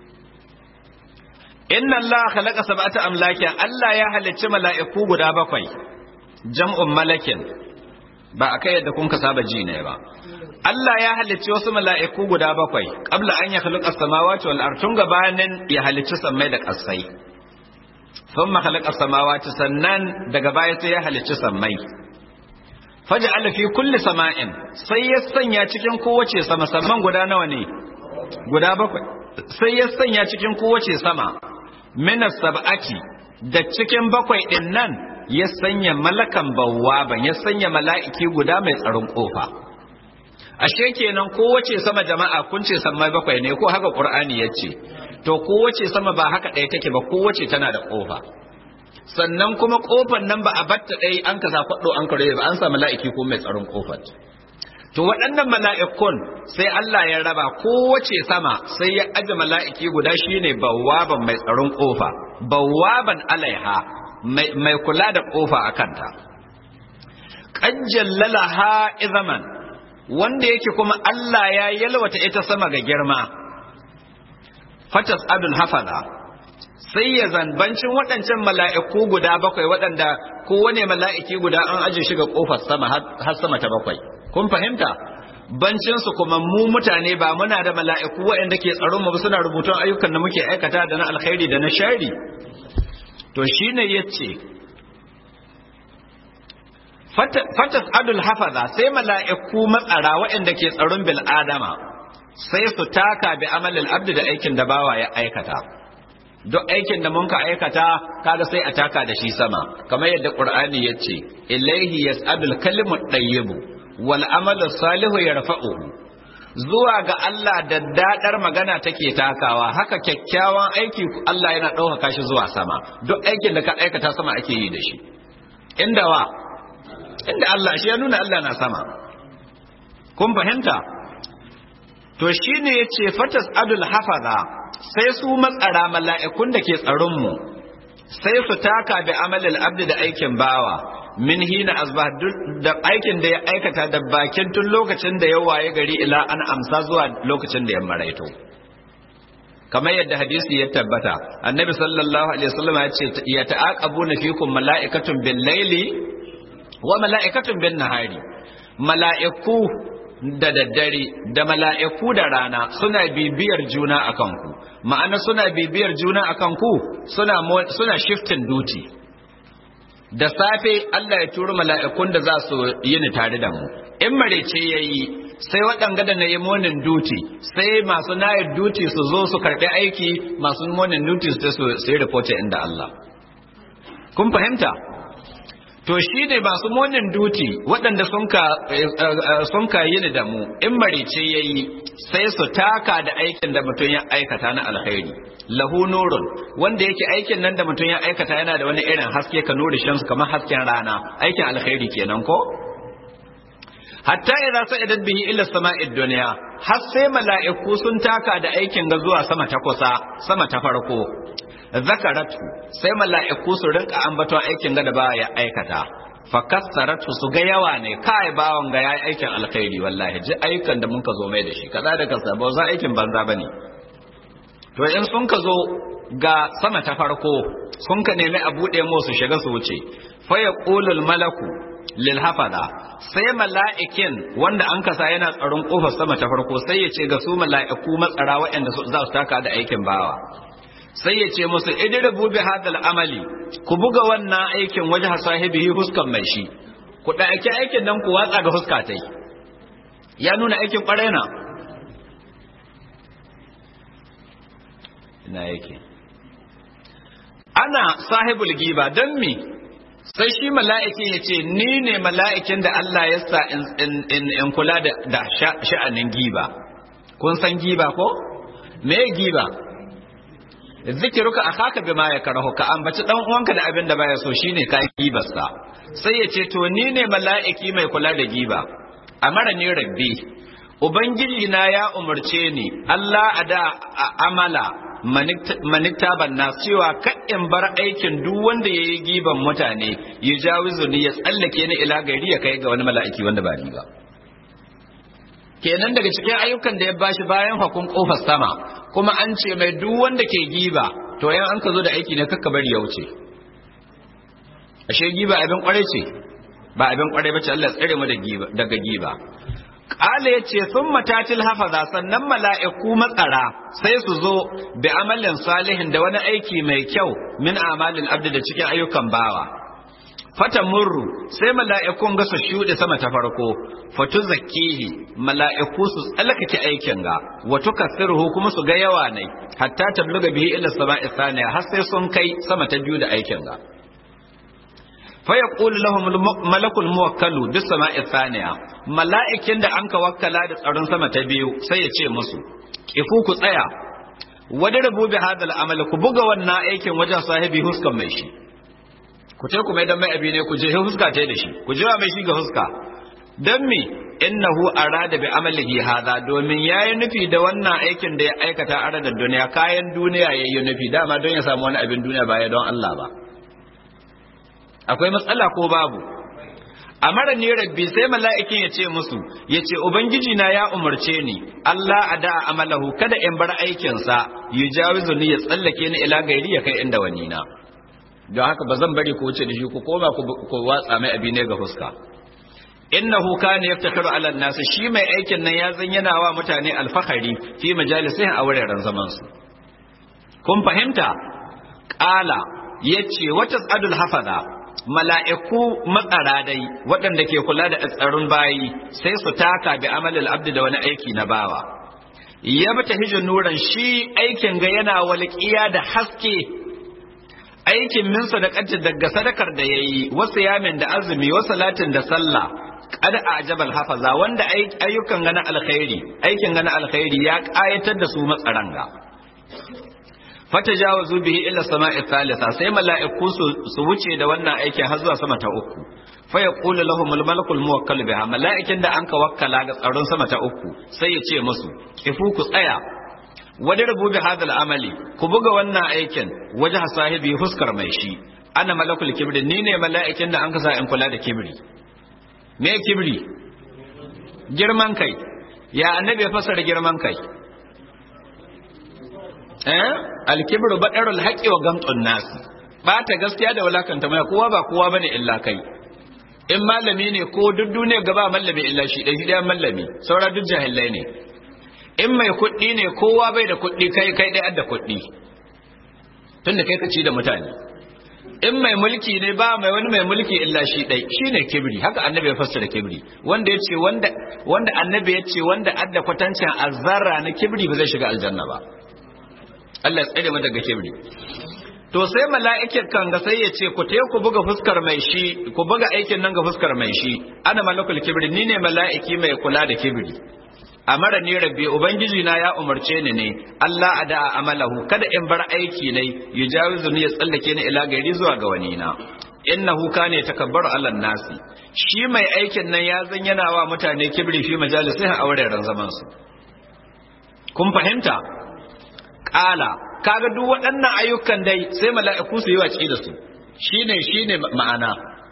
inna Allah khalaqa sab'ata amlakin Allah ya halicci mala'iku guda bakwai jam'un malakin ba akai yadda kun ka saba ji ne ba Allah ya halicci wasu mala'iku guda bakwai qabla an ya khalaqa samawati wal ard tun gabanin ya halicci sammai da ƙasai thumma khalaqa samawati sannan daga baya sai ya halicci sammai faj'ala fi kulli sama'in sai ya sanya cikin kowace sama samman guda nawa ne guda bakwai sai ya sanya cikin kowace sama minas sab'ati da cikin bakwai din nan ya sanya malakan bawwaban ya sanya mala'iki guda mai tsaron kofa ashe kenan kowace sama jama'a kun ce sammai bakwai ne ko haka qur'ani yace to kowace sama ba haka ɗaya take ba kowace tana da kofa sannan kuma kofar nan ba a batta ɗaya an ka faɗo an kare ba an sa mala'iki ko mai tsaron kofar to waɗannan mala'ikun sai Allah ya raba kowace sama sai ya aje mala'iki guda shine bawwaban mai tsaron kofa bawwaban alaiha mai kula da kofa a kanta ha izaman wanda yake kuma Allah ya yalwata ita sama ga girma fatas adul hafaza sai ya zanbancin waɗancan mala'iku guda bakwai waɗanda kowane mala'iki guda an aje shi ga ƙofar sama har sama ta bakwai kun fahimta bancinsu kuma mu mutane ba muna da mala'iku waɗanda ke tsaron mu suna rubutun ayyukan da muke aikata da na alkhairi da na shari to shine yace fatas adul hafaza sai mala'iku matsara waɗanda ke tsaron bil adama sai su taka bi amalil abdi da aikin da bawa ya aikata duk aikin da mun ka aikata kaga sai a taka da shi sama kamar yadda qur'ani yace ilaihi yas'adul kalimu tayyibu wal amalu salihu yarfa'uhu zuwa ga Allah da dadar magana take takawa haka kyakkyawan aiki Allah yana ɗaukaka shi zuwa sama duk aikin da ka aikata sama ake yi da shi inda wa inda Allah shi ya nuna Allah na sama kun fahimta to shine yace fatas adul hafaza sai su matsara mala'ikun da ke tsaron mu sai su taka bi amalil abdi da aikin bawa min hina asbah da aikin da ya aikata da bakin tun lokacin da ya waye gari ila an amsa zuwa lokacin da ya maraito kamar yadda hadisi ya tabbata annabi sallallahu alaihi wasallam ya ce ya ta'aqabuna fikum mala'ikatun bil laili wa mala'ikatun bin nahari mala'iku da daddare da mala'iku da rana suna bibiyar juna akan ku ma'ana suna bibiyar juna akan ku suna suna shifting duty da safe Allah ya turo mala'ikun da za su yi ni tare da mu in marece yayi sai waɗanga da na yi morning duty sai masu night duty su zo su karɓi aiki masu morning duty su su yi report inda Allah kun fahimta to shi ne masu morning duty waɗanda sun ka yi ni da mu in marice ya yi sai su taka da aikin da mutum ya aikata na alkhairi lahu nurun wanda yake aikin nan da mutum ya aikata yana da wani irin haske ka nuri shamsu kamar hasken rana aikin alkhairi kenan ko hatta idza sa'idat bihi ila sama'id dunya har sai mala'iku sun taka da aikin ga zuwa sama ta kusa sama ta farko zakaratu sai mala'iku su rinka ambaton aikin ga da ba ya aikata fakassaratu su ga yawa ne kai bawon ga yayi aikin alkhairi wallahi ji ayyukan da mun ka zo mai da shi kaza da kaza ba za aikin banza bane to in sun ka zo ga sama ta farko sun ka nemi a bude mu su shiga su wuce fa yaqulul malaku lil hafada sai mala'ikin wanda an kasa yana tsaron kofar sama ta farko sai ya ce ga su mala'iku matsara waɗanda za su taka da aikin bawa sai ya ce musu idribu bi hadal amali ku buga wannan aikin waje sahibihi huskan mai shi ku ɗauki aikin nan ku watsa ga huska tai ya nuna aikin ƙwarai na ina yake ana sahibul giba don me sai shi mala'ikin ya ce ni ne mala'ikin da Allah ya sa in kula da sha'anin giba kun san giba ko me giba zikiruka akhaka bima yakrahu ka ambaci dan uwanka da abin da baya so shine ka gibarsa sai ya ce to ni ne mala'iki mai kula da giba amara ni rabbi ubangiji na ya umarce ni Allah ada amala maniktaban na cewa in bar aikin duk wanda ya yi giban mutane ya jawizu ni ya tsallake ni ila gari ya kai ga wani mala'iki wanda ba ni ba kenan daga cikin ayyukan da ya bashi bayan hakun kofar sama kuma an ce mai duk wanda ke giba to yan an ka zo da aiki ne kakka bari ya wuce ashe giba abin kwarai ce ba abin kwarai bace Allah tsare mu daga giba Ƙala ya ce sun matatil hafaza sannan mala'iku matsara sai su zo da amalin salihin da wani aiki mai kyau min amalin abdi da cikin ayyukan bawa. Fata murru sai mala'ikun ga su shuɗe sama ta farko, fatu zakihi mala'iku su tsalkake aikin ga, wato kasirhu kuma su ga yawa ne, hatta tabluga bihi ila sama isaniya har sai sun kai sama ta biyu da aikin ga. faya ƙuli lahum malakul muwakkalu bis sama'i thaniya mala'ikin da an ka wakkala da tsaron sama ta biyu sai ya ce musu kifu ku tsaya wada rabu bi hadal amal ku buga wannan aikin wajen sahibi huskan mai shi ku ce ku mai dan mai abi ne ku je huska ta da shi ku jira mai shi ga huska dan me innahu arada bi amalihi hada domin yayi nufi da wannan aikin da ya aikata a da duniya kayan duniya yayi nufi dama don ya samu wani abin duniya ba ya don Allah ba akwai matsala ko babu a mara ne rabbi sai mala'ikin ya ce musu ya ce ubangiji na ya umarce ni Allah a da amalahu kada in bar aikinsa yi jawizu ni ya tsallake ni ila gairi ya kai inda wani na don haka ba zan bari ku wuce da shi ku koma ku watsa mai abi ne ga fuska innahu kana yaftakhiru ala nas shi mai aikin nan ya zan yana wa mutane alfahari fi majalisihim a wuraren zaman su kun fahimta qala yace wata tsadul hafaza mala'iku matsara dai waɗanda ke kula da tsaron bayi sai su taka bi amalil abdi da wani aiki na bawa ya bata hijin nuran shi aikin ga yana walƙiya da haske aikin min sadaqatin daga sadakar da yayi wasu yamin da azumi wasu salatin da sallah kada a jabal hafaza wanda ayyukan gana alkhairi aikin gana alkhairi ya ƙayatar da su matsaran ga fatajawazu bihi ila sama'i thalitha sai mala'iku su wuce da wannan aikin har zuwa sama ta uku fa yaqulu lahum al-malakul muwakkal biha mala'ikin da anka wakkala ga tsaron sama ta uku sai ya ce musu kifu ku tsaya wani rubu bi hadal amali ku buga wannan aikin waje sahibi huskar mai shi ana malakul kibri ni ne mala'ikin da anka sa in kula da kibri me kibri girman kai ya annabi ya fasara girman kai eh alkibru badarul haqqi wa gamtun nas bata gaskiya da walakanta mai kowa ba kowa bane illa kai in malami ne ko duk duniya gaba mallami illa shi dai shi da mallami saura duk jahilai ne in mai kuɗi ne kowa bai da kuɗi kai kai dai adda kuɗi tunda kai ka ci da mutane in mai mulki ne ba mai wani mai mulki illa shi dai shine kibri haka annabi ya fassara kibri wanda ya ce wanda wanda annabi ya ce wanda adda kwatancin azzarra na kibri ba zai shiga aljanna ba Allah ya tsare mu daga kibri to sai mala'ikin kan ga sai ya ce ku te ku buga fuskar mai shi ku buga aikin nan ga fuskar mai shi ana malakul kibri ni ne mala'iki mai kula da kibri amara ni rabbi ubangiji na ya umarce ni ne Allah ada amalahu kada in bar aiki ne yujawizu ni ya tsallake ni ila gari zuwa ga wani na innahu kana takabbaru ala nasi shi mai aikin nan ya zan yana wa mutane kibri fi majalisai a wuraren zaman su kun fahimta kala kaga duk waɗannan ayyukan dai sai mala'iku su yi wace da su shine shine ma'ana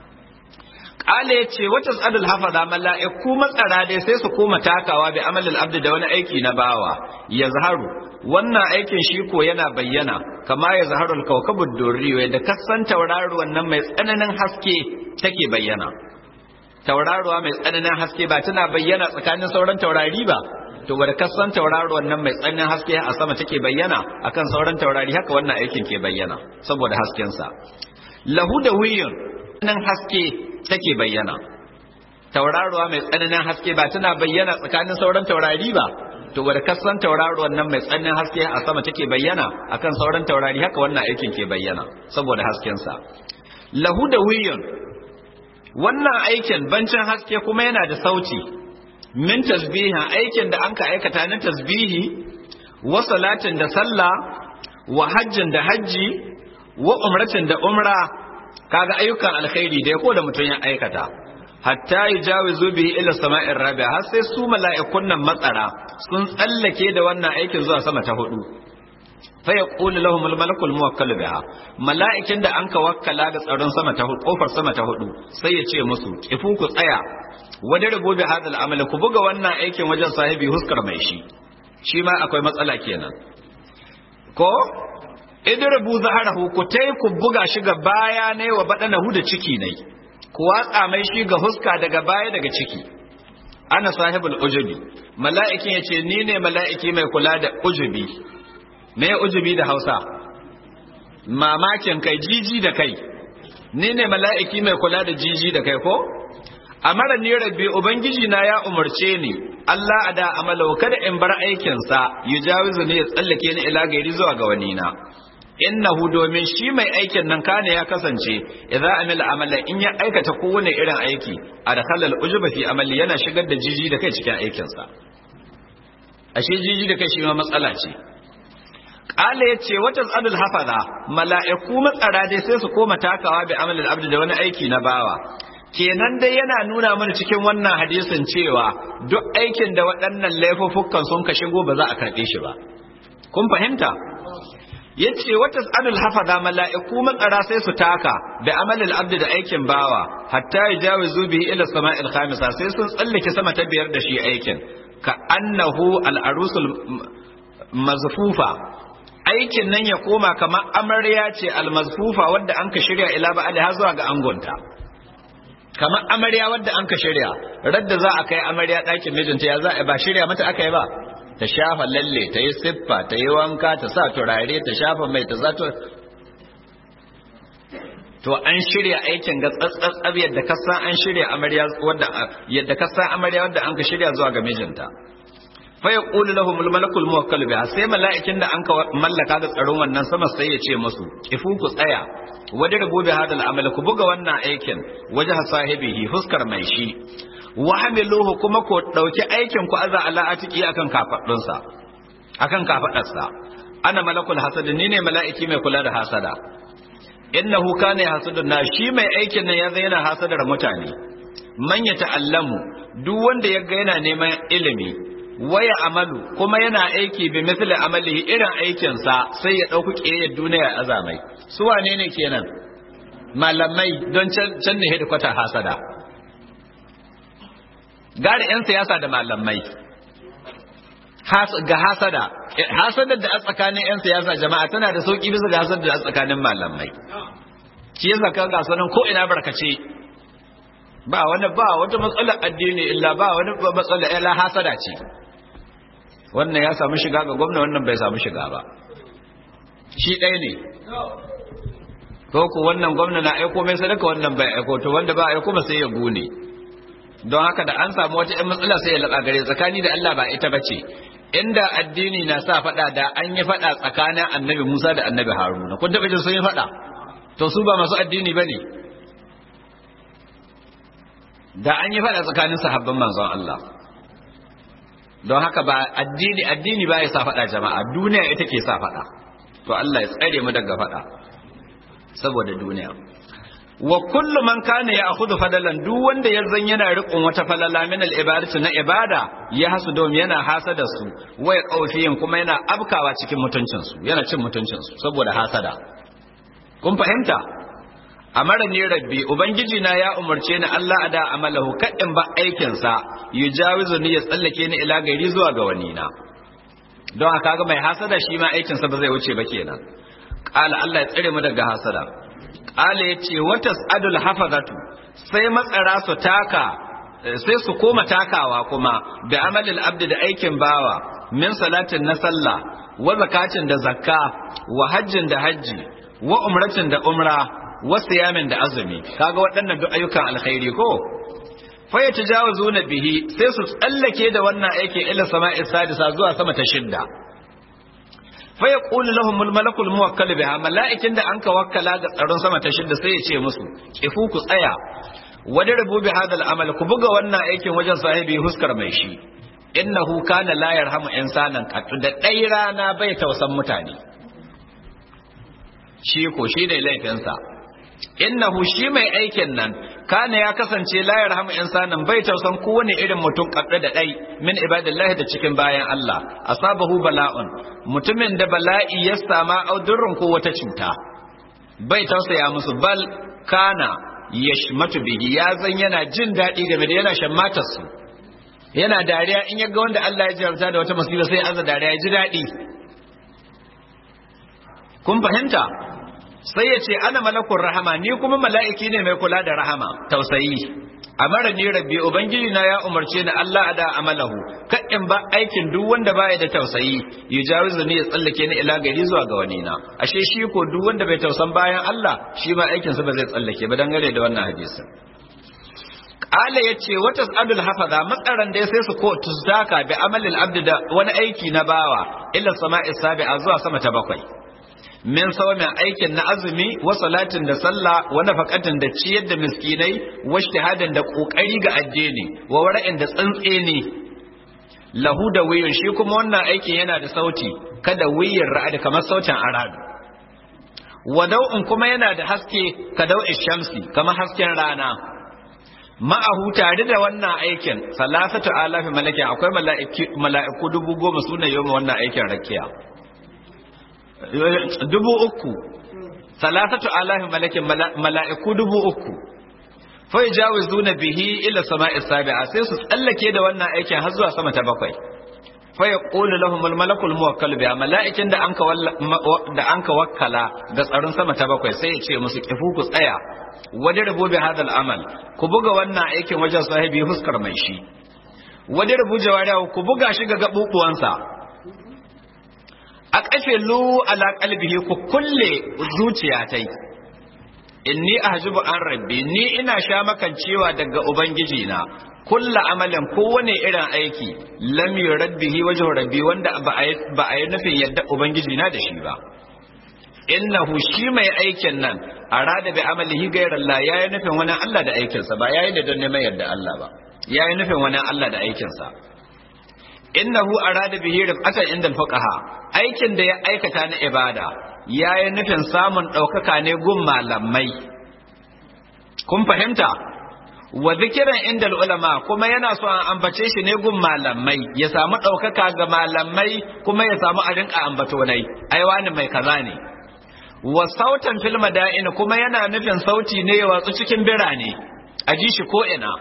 kala yace wata tsadul hafaza mala'iku matsara dai sai su koma takawa bi amalil abdi da wani aiki na bawa ya zaharu wannan aikin shi ko yana bayyana kama ya zaharu alkawkabud durri da kasan tauraruwan nan mai tsananin haske take bayyana tauraruwa mai tsananin haske ba tana bayyana tsakanin sauran taurari ba to wadda kasan tauraruwan nan mai tsananin haske a sama take bayyana akan sauran taurari haka wannan aikin ke bayyana saboda haskensa lahu da wiyun nan haske take bayyana tauraruwa mai tsananin haske ba tana bayyana tsakanin sauran taurari ba to wadda kasan tauraruwan nan mai tsananin haske a sama take bayyana akan sauran taurari haka wannan aikin ke bayyana saboda haskensa lahu da wiyun wannan aikin bancin haske kuma yana da sauti min tasbihin aikin da an ka aikata na tasbihi wa salatin da sallah wa hajjin da hajji wa umratin da umra kaga ayyukan alkhairi da ko da mutum ya aikata hatta yujawizu bihi ila sama'ir rabi'a har sai su mala'ikun nan matsara sun tsallake da wannan aikin zuwa sama ta hudu fa yaqulu lahum al-malakul muwakkal biha mala'ikin da anka wakkala ga tsaron sama ta hudu kofar sama ta hudu sai ya ce musu kifu ku tsaya wani rubu bi hadal amal ku buga wannan aikin wajen sahibi huskar mai shi shi ma akwai matsala kenan ko idrubu zaharahu ku tai ku buga shi ga baya ne wa badanahu da ciki ne ku watsa mai shi ga huska daga baya daga ciki ana sahibul ujubi mala'ikin yace ni ne mala'iki mai kula da ujubi me ujubi da Hausa mamakin kai jiji da kai ni ne mala'iki mai kula da jiji da kai ko amara ni rabbi ubangiji na ya umarce ni Allah ada amalau kada in bar aikin sa yujawizu ne ya tsallake ni ila gairi zuwa ga wani na innahu domin shi mai aikin nan kane ya kasance idza amila amala in ya aikata kowane irin aiki adkhala al-ujuba fi amali yana shigar da jiji da kai cikin aikin sa ashe jiji da kai shi ma matsala ce qala yace wata zadul hafaza mala'iku matsara dai sai su koma takawa bi amalil abdi da wani aiki na bawa kenan dai yana nuna mana cikin wannan hadisin cewa duk aikin da waɗannan laifuffukan sun ka shigo ba za a karɓe shi ba kun fahimta yace wata tsadul hafaza mala'iku matsara sai su taka da amalil abdi da aikin bawa hatta yajawizu bihi ila sama'il khamisa sai sun tsallake sama ta biyar da shi aikin ka annahu al arusul mazfufa aikin nan ya koma kamar amarya ce al mazfufa wadda an ka shirya ila ba'ali har zuwa ga angonta kamar amarya wadda an ka shirya radda za a kai amarya ɗakin mijinta ya za a ba shirya mata aka yi ba ta shafa lalle ta yi siffa ta yi wanka ta sa turare ta shafa mai ta zato to an shirya aikin ga tsatsatsab yadda ka san an shirya amarya wadda yadda ka san amarya wadda an ka shirya zuwa ga mijinta fa yaqulu lahum al-malakul muwakkal biha sai mala'ikin da an ka mallaka ga tsaron wannan sama sai ya ce musu kifu ku tsaya wajen rubu bi hadal amal ku buga wannan aikin wajen sahibihi fuskar mai shi wa hamiluhu kuma ku dauki aikin ku aza ala atiki akan kafadunsa akan kafadarsa ana malakul hasad ni ne mala'iki mai kula da hasada innahu kana hasudun na shi mai aikin nan ya yana hasadar mutane man ya ta'allamu duk wanda ya ga yana neman ilimi waya amalu kuma yana aiki bi misli amalihi irin aikinsa sai ya ɗauki ƙiyayyar duniya azamai su wane ne kenan malamai don can ne hedikwata hasada gari 'yan siyasa da malamai ga hasada hasadar da a tsakanin 'yan siyasa jama'a tana da sauƙi bisa ga hasadar da a tsakanin malamai shi yasa ka ga sanan ko ina barkace ba wani ba wata matsalar addini illa ba wani matsalar illa hasada ce wannan ya samu shiga ga gwamna wannan bai samu shiga ba shi ɗaya ne ko ku wannan gwamna na aiko mai sadaka wannan bai aiko to wanda ba aiko sai ya gune don haka da an samu wata ƴan matsala sai ya laɓa gare tsakani da Allah ba ita bace inda addini na sa faɗa da an yi faɗa tsakanin annabi Musa da annabi Haruna kun taɓa jin sun yi faɗa to su ba masu addini bane da an yi faɗa tsakanin sahabban manzon Allah don haka ba addini addini ba ya sa faɗa jama'a duniya ita ke sa faɗa to Allah ya tsare mu daga faɗa saboda duniya wa kullu man kana ya akhudhu fadalan duk wanda ya zan yana riƙon wata falala min al ibadatu na ibada ya hasu dom yana hasada su wa ya kaufiyin kuma yana abkawa cikin mutuncin su yana cin mutuncin su saboda hasada kun fahimta amara ne rabbi ubangiji na ya umarce ni Allah ada amalahu kadin ba aikin sa yujawizu ni ya tsallake ni ila gari zuwa ga wani na don haka ga mai hasada shi ma aikin sa ba zai wuce ba kenan qala Allah ya tsare mu daga hasada qala yace watas adul hafazatu sai matsara su taka sai su koma takawa kuma da amalil abdi da aikin bawa min salatin na sallah wa zakatin da zakka wa hajjin da hajji wa umratin da umra wasu yamin da azumi kaga waɗannan duk ayyukan alkhairi ko fa yatajawazuna bihi sai su tsallake da wannan aiki ila sama'i sadisa zuwa sama ta shidda fa yaqulu lahum al-malakul muwakkal biha mala'ikin da anka wakkala ga tsaron sama ta shidda sai ya ce musu kifu ku tsaya wani rubu bi hadal amal ku buga wannan aikin wajen sahibi huskar mai shi innahu kana la yarhamu insanan qattu da dai rana bai tausan mutane shi ko shi ne laifinsa innahu shi mai aikin nan kana ya kasance la yarhamu insanan bai tausan kowane irin mutum kadda da dai min ibadillahi da cikin bayan Allah asabahu bala'un mutumin da bala'i ya sama audurrun ko wata cuta bai tausaya musu bal kana yashmatu bihi ya zan yana jin daɗi game da yana shammatar su yana dariya in ya ga wanda Allah ya jarabta da wata musiba sai aza dariya ya ji daɗi kun fahimta sai ya ce ana malakun rahama ni kuma mala'iki ne mai kula da rahama tausayi amara ni rabbi ubangiji na ya umarce ni Allah ada amalahu in ba aikin duk wanda baya da tausayi yujawizu ni ya tsallake ni ila gari zuwa ga wani na ashe shi ko duk wanda bai tausan bayan Allah shi ma aikin sa ba zai tsallake ba dangane da wannan hadisin Ala ya ce wata abdul hafaza matsaran da sai su ko tuzaka bi amalil abdi da wani aiki na bawa illa sama'i sabi'a zuwa sama ta bakwai min saumin aikin na azumi wa salatin da sallah wa nafaqatin da ciyar da miskinai wa ijtihadin da kokari ga addini wa wara'in da tsantseni lahu da wiyun shi kuma wannan aikin yana da sauti kada wiyin ra'ad kamar sautin aradu wa dau'in kuma yana da haske ka dau'in shamsi kamar hasken rana ma'ahu tare da wannan aikin salasatu alafi malakin akwai mala'iku dubu goma suna yi wannan aikin rakiya dubu uku salasatu alafi malakin mala'iku dubu uku fai jawizu na bihi ila sama'i sabi'a sai su tsallake da wannan aikin har zuwa sama ta bakwai fa yaqulu lahum al malakul muwakkal biha mala'ikin da anka da anka wakkala ga tsaron sama ta bakwai sai ya ce musu kifu ku tsaya wadi rabu bi hadal amal ku buga wannan aikin wajen sahibi huskar mai shi wadi rabu jawariya ku buga shi ga gabubuwansa a kafe lu ala qalbihi ku kulle zuciya tai inni ahjubu an rabbi ni ina sha makan cewa daga ubangiji na kulla amalin kowane irin aiki lam yurabbihi wajhu rabbi wanda ba a yi nufin yadda ubangiji na da shi ba innahu shi mai aikin nan arada bi amalihi ghayra Allah yayi nufin wani Allah da aikinsa ba yayi da don neman yadda Allah ba yayi nufin wani Allah da aikinsa innahu arada bihi rifatan inda fuqaha aikin da ya aikata na ibada yayi nufin samun daukaka ne gun malamai kun fahimta wa zikiran inda ulama kuma yana so an ambace shi ne gun malamai ya samu daukaka ga malamai kuma ya samu a rinka ambato nai ai wani mai kaza ne wa sautan fil mada'in kuma yana nufin sauti ne ya watsu cikin birane a ji shi ko ina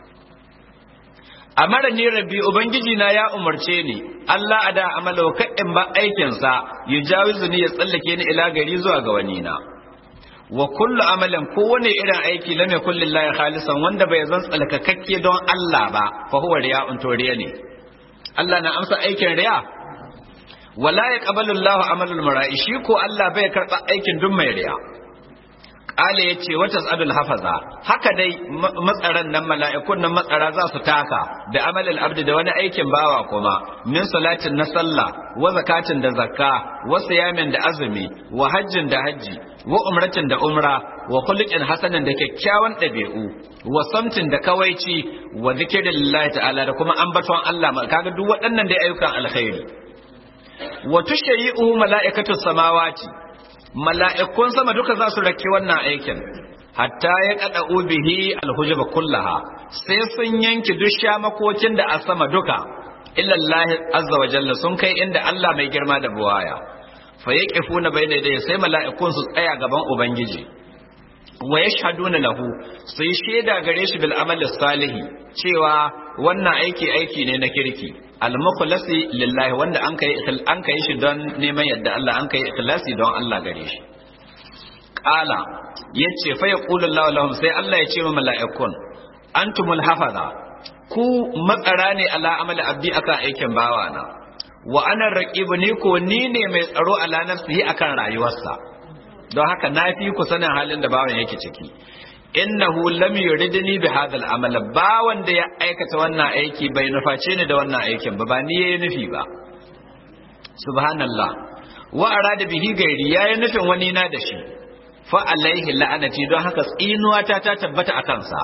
amara ni rabbi ubangiji na ya umarce ni Allah ada amalo in ba aikin sa yujawizu ni ya tsallake ni ila gari zuwa ga wani na wa kullu amalin kowane irin aiki lam yakul lillahi khalisan wanda bai zan tsalkakakke don Allah ba fa huwa riya'un to riya ne Allah na amsa aikin riya wala yaqbalu Allahu amalul mara'i shi ko Allah bai karba aikin duk mai riya Kale ya ce wata tsadul hafaza haka dai matsaran nan mala'ikun nan matsara za su taka da amalin abdi da wani aikin bawa kuma min salatin na sallah wa zakatin da zakka wa siyamin da azumi wa hajjin da hajji wa umratin da umra wa khuluqin hasanin da kyakkyawan ɗabi'u wa samtin da kawaici wa zikrillahi ta'ala da kuma ambaton Allah kaga duk waɗannan dai ayyukan alkhairi wa tushayyi'u mala'ikatu samawati mala'ikun sama duka za su rake wannan aikin hatta ya kada bihi alhujaba kullaha sai sun yanki duk shamakokin da a sama duka illa Allah azza wa jalla sun kai inda Allah mai girma da buwaya fa yaqifuna bayna dai sai mala'ikun su tsaya gaban ubangiji wa yashhaduna lahu sai shaida gare shi bil amali salihi cewa wannan aiki aiki ne na kirki al mukhlasi lillahi wanda an kai an kai shi don neman yadda Allah an kai ikhlasi don Allah gare shi qala yace fa yaqulu Allah lahum sai Allah ya ce wa mala'ikun antumul hafaza ku matsara ne ala amali abdi akan aikin bawana wa ana raqibu ni ko ni ne mai tsaro ala nafsihi akan rayuwarsa don haka na fi ku sanin halin da bawan yake ciki innahu lam yuridni bi hadha al-amal bawan da ya aikata wannan aiki bai nuface ni da wannan aikin ba ba ni yayi nufi ba subhanallah wa arada bihi gairi yayi nufin wani na da shi fa alaihi la'anati don haka tsinuwa ta ta tabbata akan sa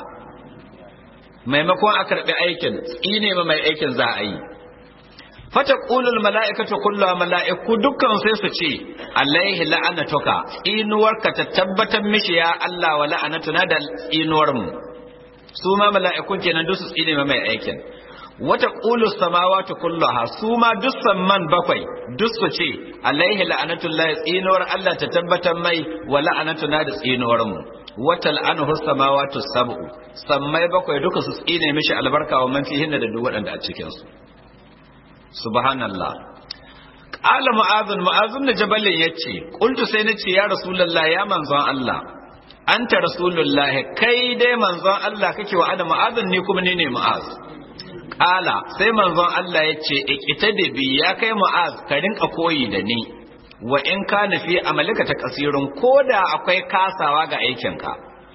maimakon a karbi aikin tsine ma mai aikin za a yi fata ƙulul mala'ikatu kulluwa mala'iku dukkan sai su ce alaihi la'anatuka inuwarka ta tabbatar mishi ya Allah wa la'anatuna da inuwar mu su ma mala'ikun kenan duk su tsine mai aikin wata qulu samawati kulluha su ma duk samman bakwai duk su ce alaihi la'anatullahi tsinuwar Allah ta tabbatar mai wa la'anatuna da tsinuwar mu wata la'anuhu samawati sab'u sammai bakwai duka su tsine mishi albarka wa man fihinna da duk waɗanda a cikin su subhanallah qala mu'adh mu'adh ibn jabal yace qultu sai nace ya rasulullah ya manzon Allah anta rasulullah kai dai manzon Allah kake wa ana mu'adh ni kuma ni ne mu'adh qala sai manzon Allah yace iqtadi bi ya kai mu'adh ka rinka koyi da ni wa in kana fi amalika ta kasirun koda akwai kasawa ga aikinka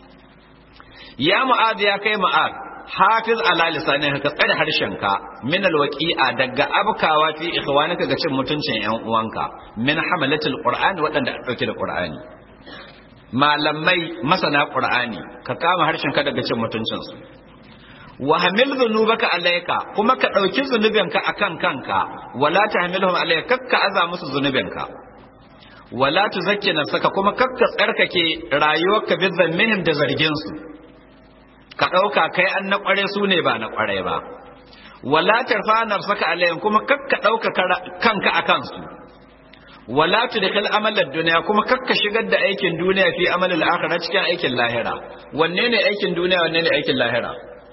ya mu'adh ya kai mu'adh hafiz ala lisanin ka tsare harshenka min alwaqi'a daga abkawa fi ikhwanika ga cin mutuncin yan uwanka min hamalatul qur'ani waɗanda a dauke da qur'ani malamai masana qur'ani ka kama harshenka daga cin mutuncin su wa hamil dhunubaka alayka kuma ka dauki zunubinka akan kanka wala tahmilhum alayka kakka aza musu zunubinka wala tuzakki nafsaka kuma kakka tsarkake rayuwarka bi zammihim da zargin su ka ɗauka kai an na ƙware su ne ba na ƙware ba wala tarfanar saka alayhim kuma kakka ɗauka kanka a kansu wala tudkhil amalar duniya kuma kakka shigar da aikin duniya fi amalil akhirah cikin aikin lahira wanne ne aikin duniya wanne ne aikin lahira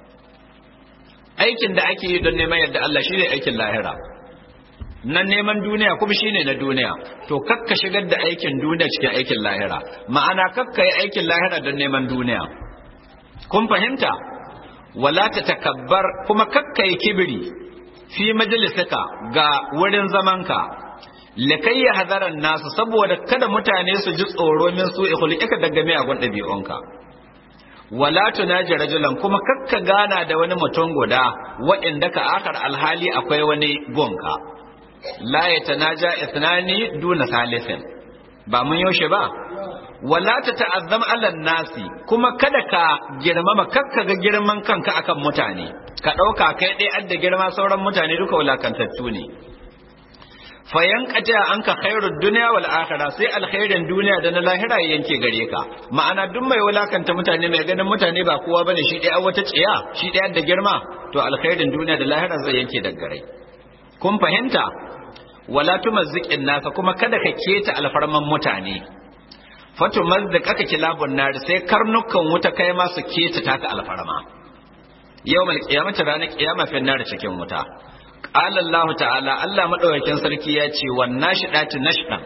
aikin da ake yi don neman yadda Allah shine aikin lahira nan neman duniya kuma shine na duniya to kakka shigar da aikin duniya cikin aikin lahira ma'ana kakka yi aikin lahira don neman duniya kun fahimta wala ta takabbar kuma kakkai kibiri fi majalisaka ga wurin zamanka likai ya hadaran nasu saboda kada mutane su ji tsoro min su ikhulika daga miyagun ɗabi'unka wala tunaji rajulan kuma kakka gana da wani mutum guda wa'inda ka akar alhali akwai wani gonka la ya tanaja isnani duna salisin ba mun yaushe ba wala ta ta'azzam alal nasi kuma kada ka girmama kakka ga girman kanka akan mutane ka ɗauka kai ɗaya adda girma sauran mutane duka wulakantattu ne fayan kaja an ka khairud duniya wal akhirah sai alkhairin duniya da na lahira yanke gare ka ma'ana duk mai wulakanta mutane mai ganin mutane ba kowa bane shi ɗaya wata tsiya shi ɗaya da girma to alkhairin duniya da lahira zai yanke daga gare kun fahimta wala tumazziqin nasa kuma kada ka keta alfarman mutane fatu mazdak aka kilabun nari sai karnukan wuta kai ma su keta taka alfarma yau mal kiyamata ranar kiyama fi nari cikin wuta qala Allah ta'ala Allah madaukakin sarki ya ce wan nashidati nashdan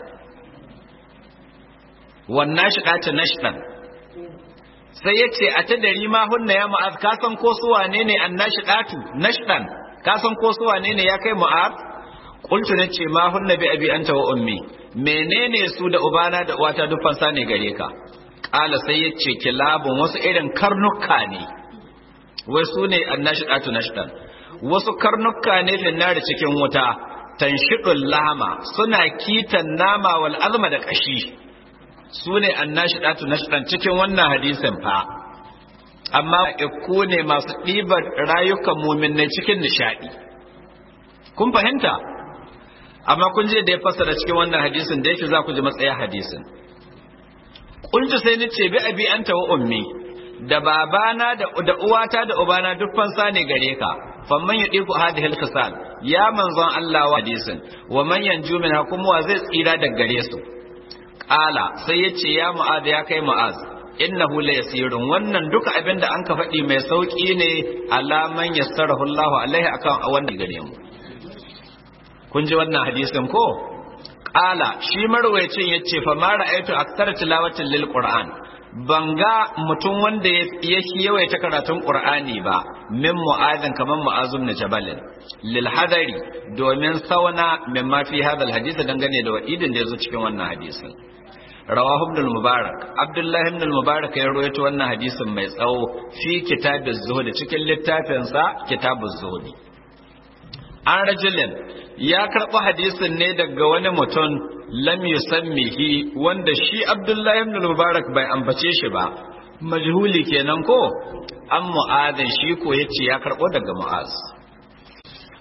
wan nashidati nashdan sai ya ce a ta dari ma hunna ya mu'az ka san ko su wane ne an nashidatu nashdan ka san ko su wane ne ya kai mu'az qultu nace ma hunna bi abi anta wa ummi menene su da ubana da uwata duk fansa ne gare ka kala sai ya ce kilabun wasu irin karnuka ne wai su ne annashidatu nashdan wasu karnuka ne finnari cikin wuta tanshidul lama suna kitan nama wal azma da kashi su ne annashidatu nashdan cikin wannan hadisin fa amma ikku ne masu ɗibar rayukan muminai cikin nishadi kun fahimta amma kun je da ya fassara cikin wannan hadisin da yake za ku ji matsaya hadisin kunci sai ni ce bi abi anta wa ummi da babana da da uwata da ubana duk fansa ne gare ka famman ya diku hadhihi al ya manzon Allah wa hadisin wa man yanju min kuma wa zai tsira daga gare su qala sai ya ce ya mu'az ya kai mu'az innahu la yasirun wannan duka abin da an ka faɗi mai sauki ne alaman yassarahu Allah alaihi akan wannan gare mu kun ji wannan hadisin ko qala shi marwayacin yace fa ma ra'aytu aktsara tilawatin lil qur'an banga mutum wanda ya yawaita karatun qur'ani ba min mu'azin kaman mu'azum na jabalin lil hadari domin sauna min ma fi hadal hadisi dangane da wa'idin da yazo cikin wannan hadisin rawahu ibn mubarak abdullahi ibn mubarak ya rawaito wannan hadisin mai tsawo fi kitabiz zuhud cikin littafinsa kitabuz zuhud an rajulin ya karɓi hadisin ne daga wani mutum lam yusammihi wanda shi Abdullahi ibn Mubarak bai ambace shi ba majhuli kenan ko an mu'adin shi ko yace ya karɓo daga mu'az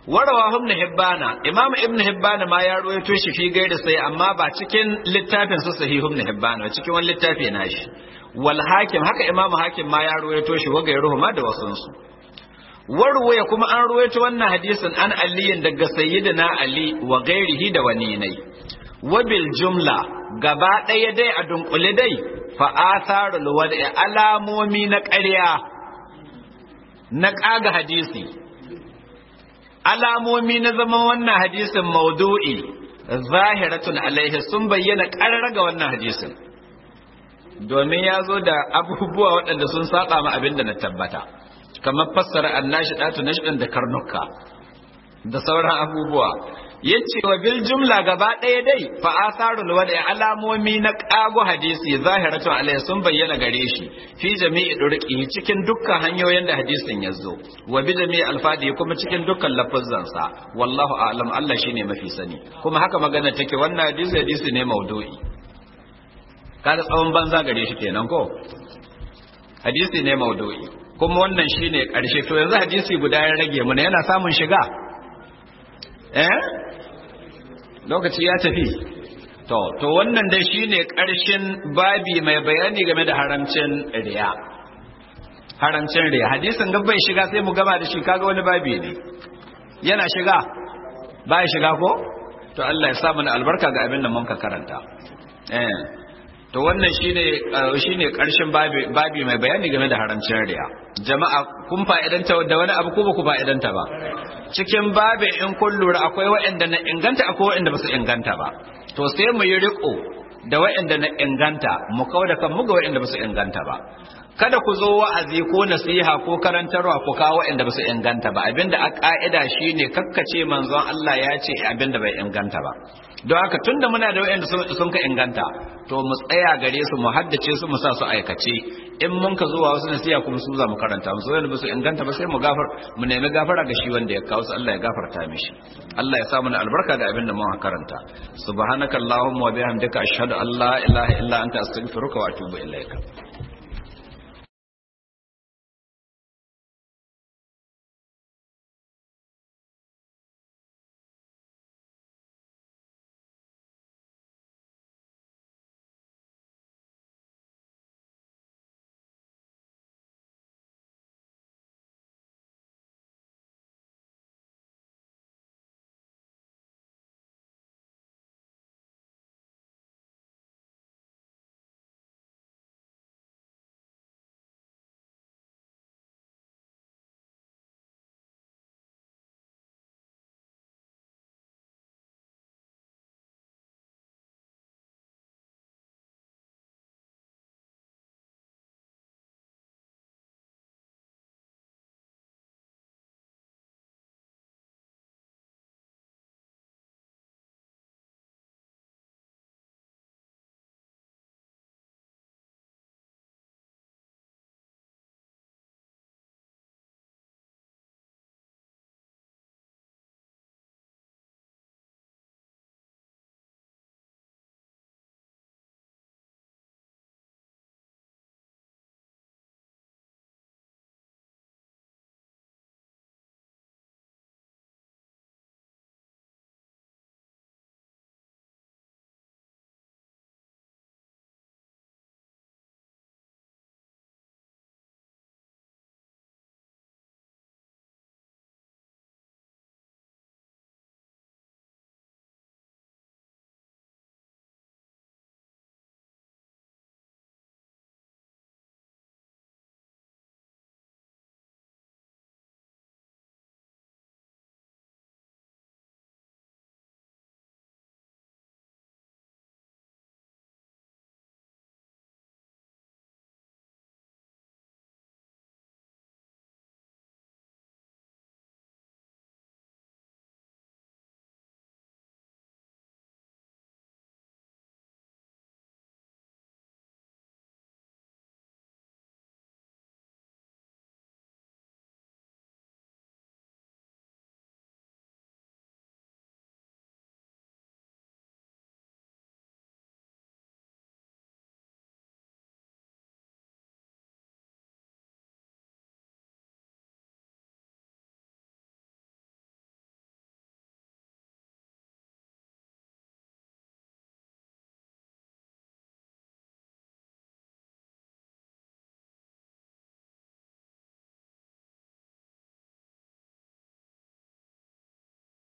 warawa ibn hibbana imam ibn hibbana ma ya ruwaito shi fi gaida sai amma ba cikin littafin sa sahih ibn hibbana ba cikin wani littafi na shi wal hakim haka imam hakim ma ya ruwaito shi wa gairuhu ma da wasun su warwaya kuma an ruwaito wannan hadisin an aliyin daga sayyidina ali wa gairihi da wani nai wabil jumla gaba ɗaya dai a dunkule dai fa atharul wada'i alamomi na ƙarya na ƙaga hadisi alamomi na zaman wannan hadisin maudu'i zahiratun alaihi sun bayyana ƙarar ga wannan hadisin domin ya zo da abubuwa waɗanda sun saba ma abin da na tabbata kamar fassara annashi ɗatu nashin da karnuka da sauran abubuwa yace wa bil jumla gaba ɗaya dai fa asarul wada alamomi na ƙago hadisi zahiratu alai sun bayyana gare shi fi jami'i durqi cikin dukkan hanyoyin da hadisin ya zo wa bi jami'i alfadi kuma cikin dukkan lafazan sa wallahu a'lam Allah shine mafi sani kuma haka magana take wannan hadisi hadisi ne maudu'i kada tsawon banza gare shi kenan ko hadisi ne maudu'i kuma wannan shine karshe to yanzu hadisi guda ya rage mu yana samun shiga eh lokaci ya tafi to to wannan dai shine karshen babi mai bayani game da haramcin riya haramcin riya hadisin ga bai shiga sai mu gama da shi kaga wani babi ne yana shiga bai shiga ko to Allah ya sa mana albarka ga abin da mun ka karanta eh to wannan shine shine karshen babi babi mai bayani game da haramcin riya jama'a kun fa'idanta da wani abu ko ba ku fa'idanta ba cikin babin in kun lura akwai waɗanda na inganta akwai waɗanda ba su inganta ba to sai mu yi riko da waɗanda na inganta mu kawo da kanmu ga waɗanda ba su inganta ba kada ku zo wa'azi ko nasiha ko karantarwa ku kawo waɗanda ba su inganta ba abinda a ka'ida shine kakkace manzon Allah ya ce abinda bai inganta ba don haka tunda muna da waɗanda sun ka inganta to mu tsaya gare su mu haddace su mu sa su aikace in mun ka zuwa wasu nasiha kuma su za mu karanta musu wanda ba su inganta ba sai mu gafar mu nemi gafara ga shi wanda ya kawo su Allah ya gafarta mishi Allah ya sa mana albarka da abin da mun karanta subhanakallahumma wa bihamdika ashhadu an la ilaha illa anta astaghfiruka wa atubu ilaika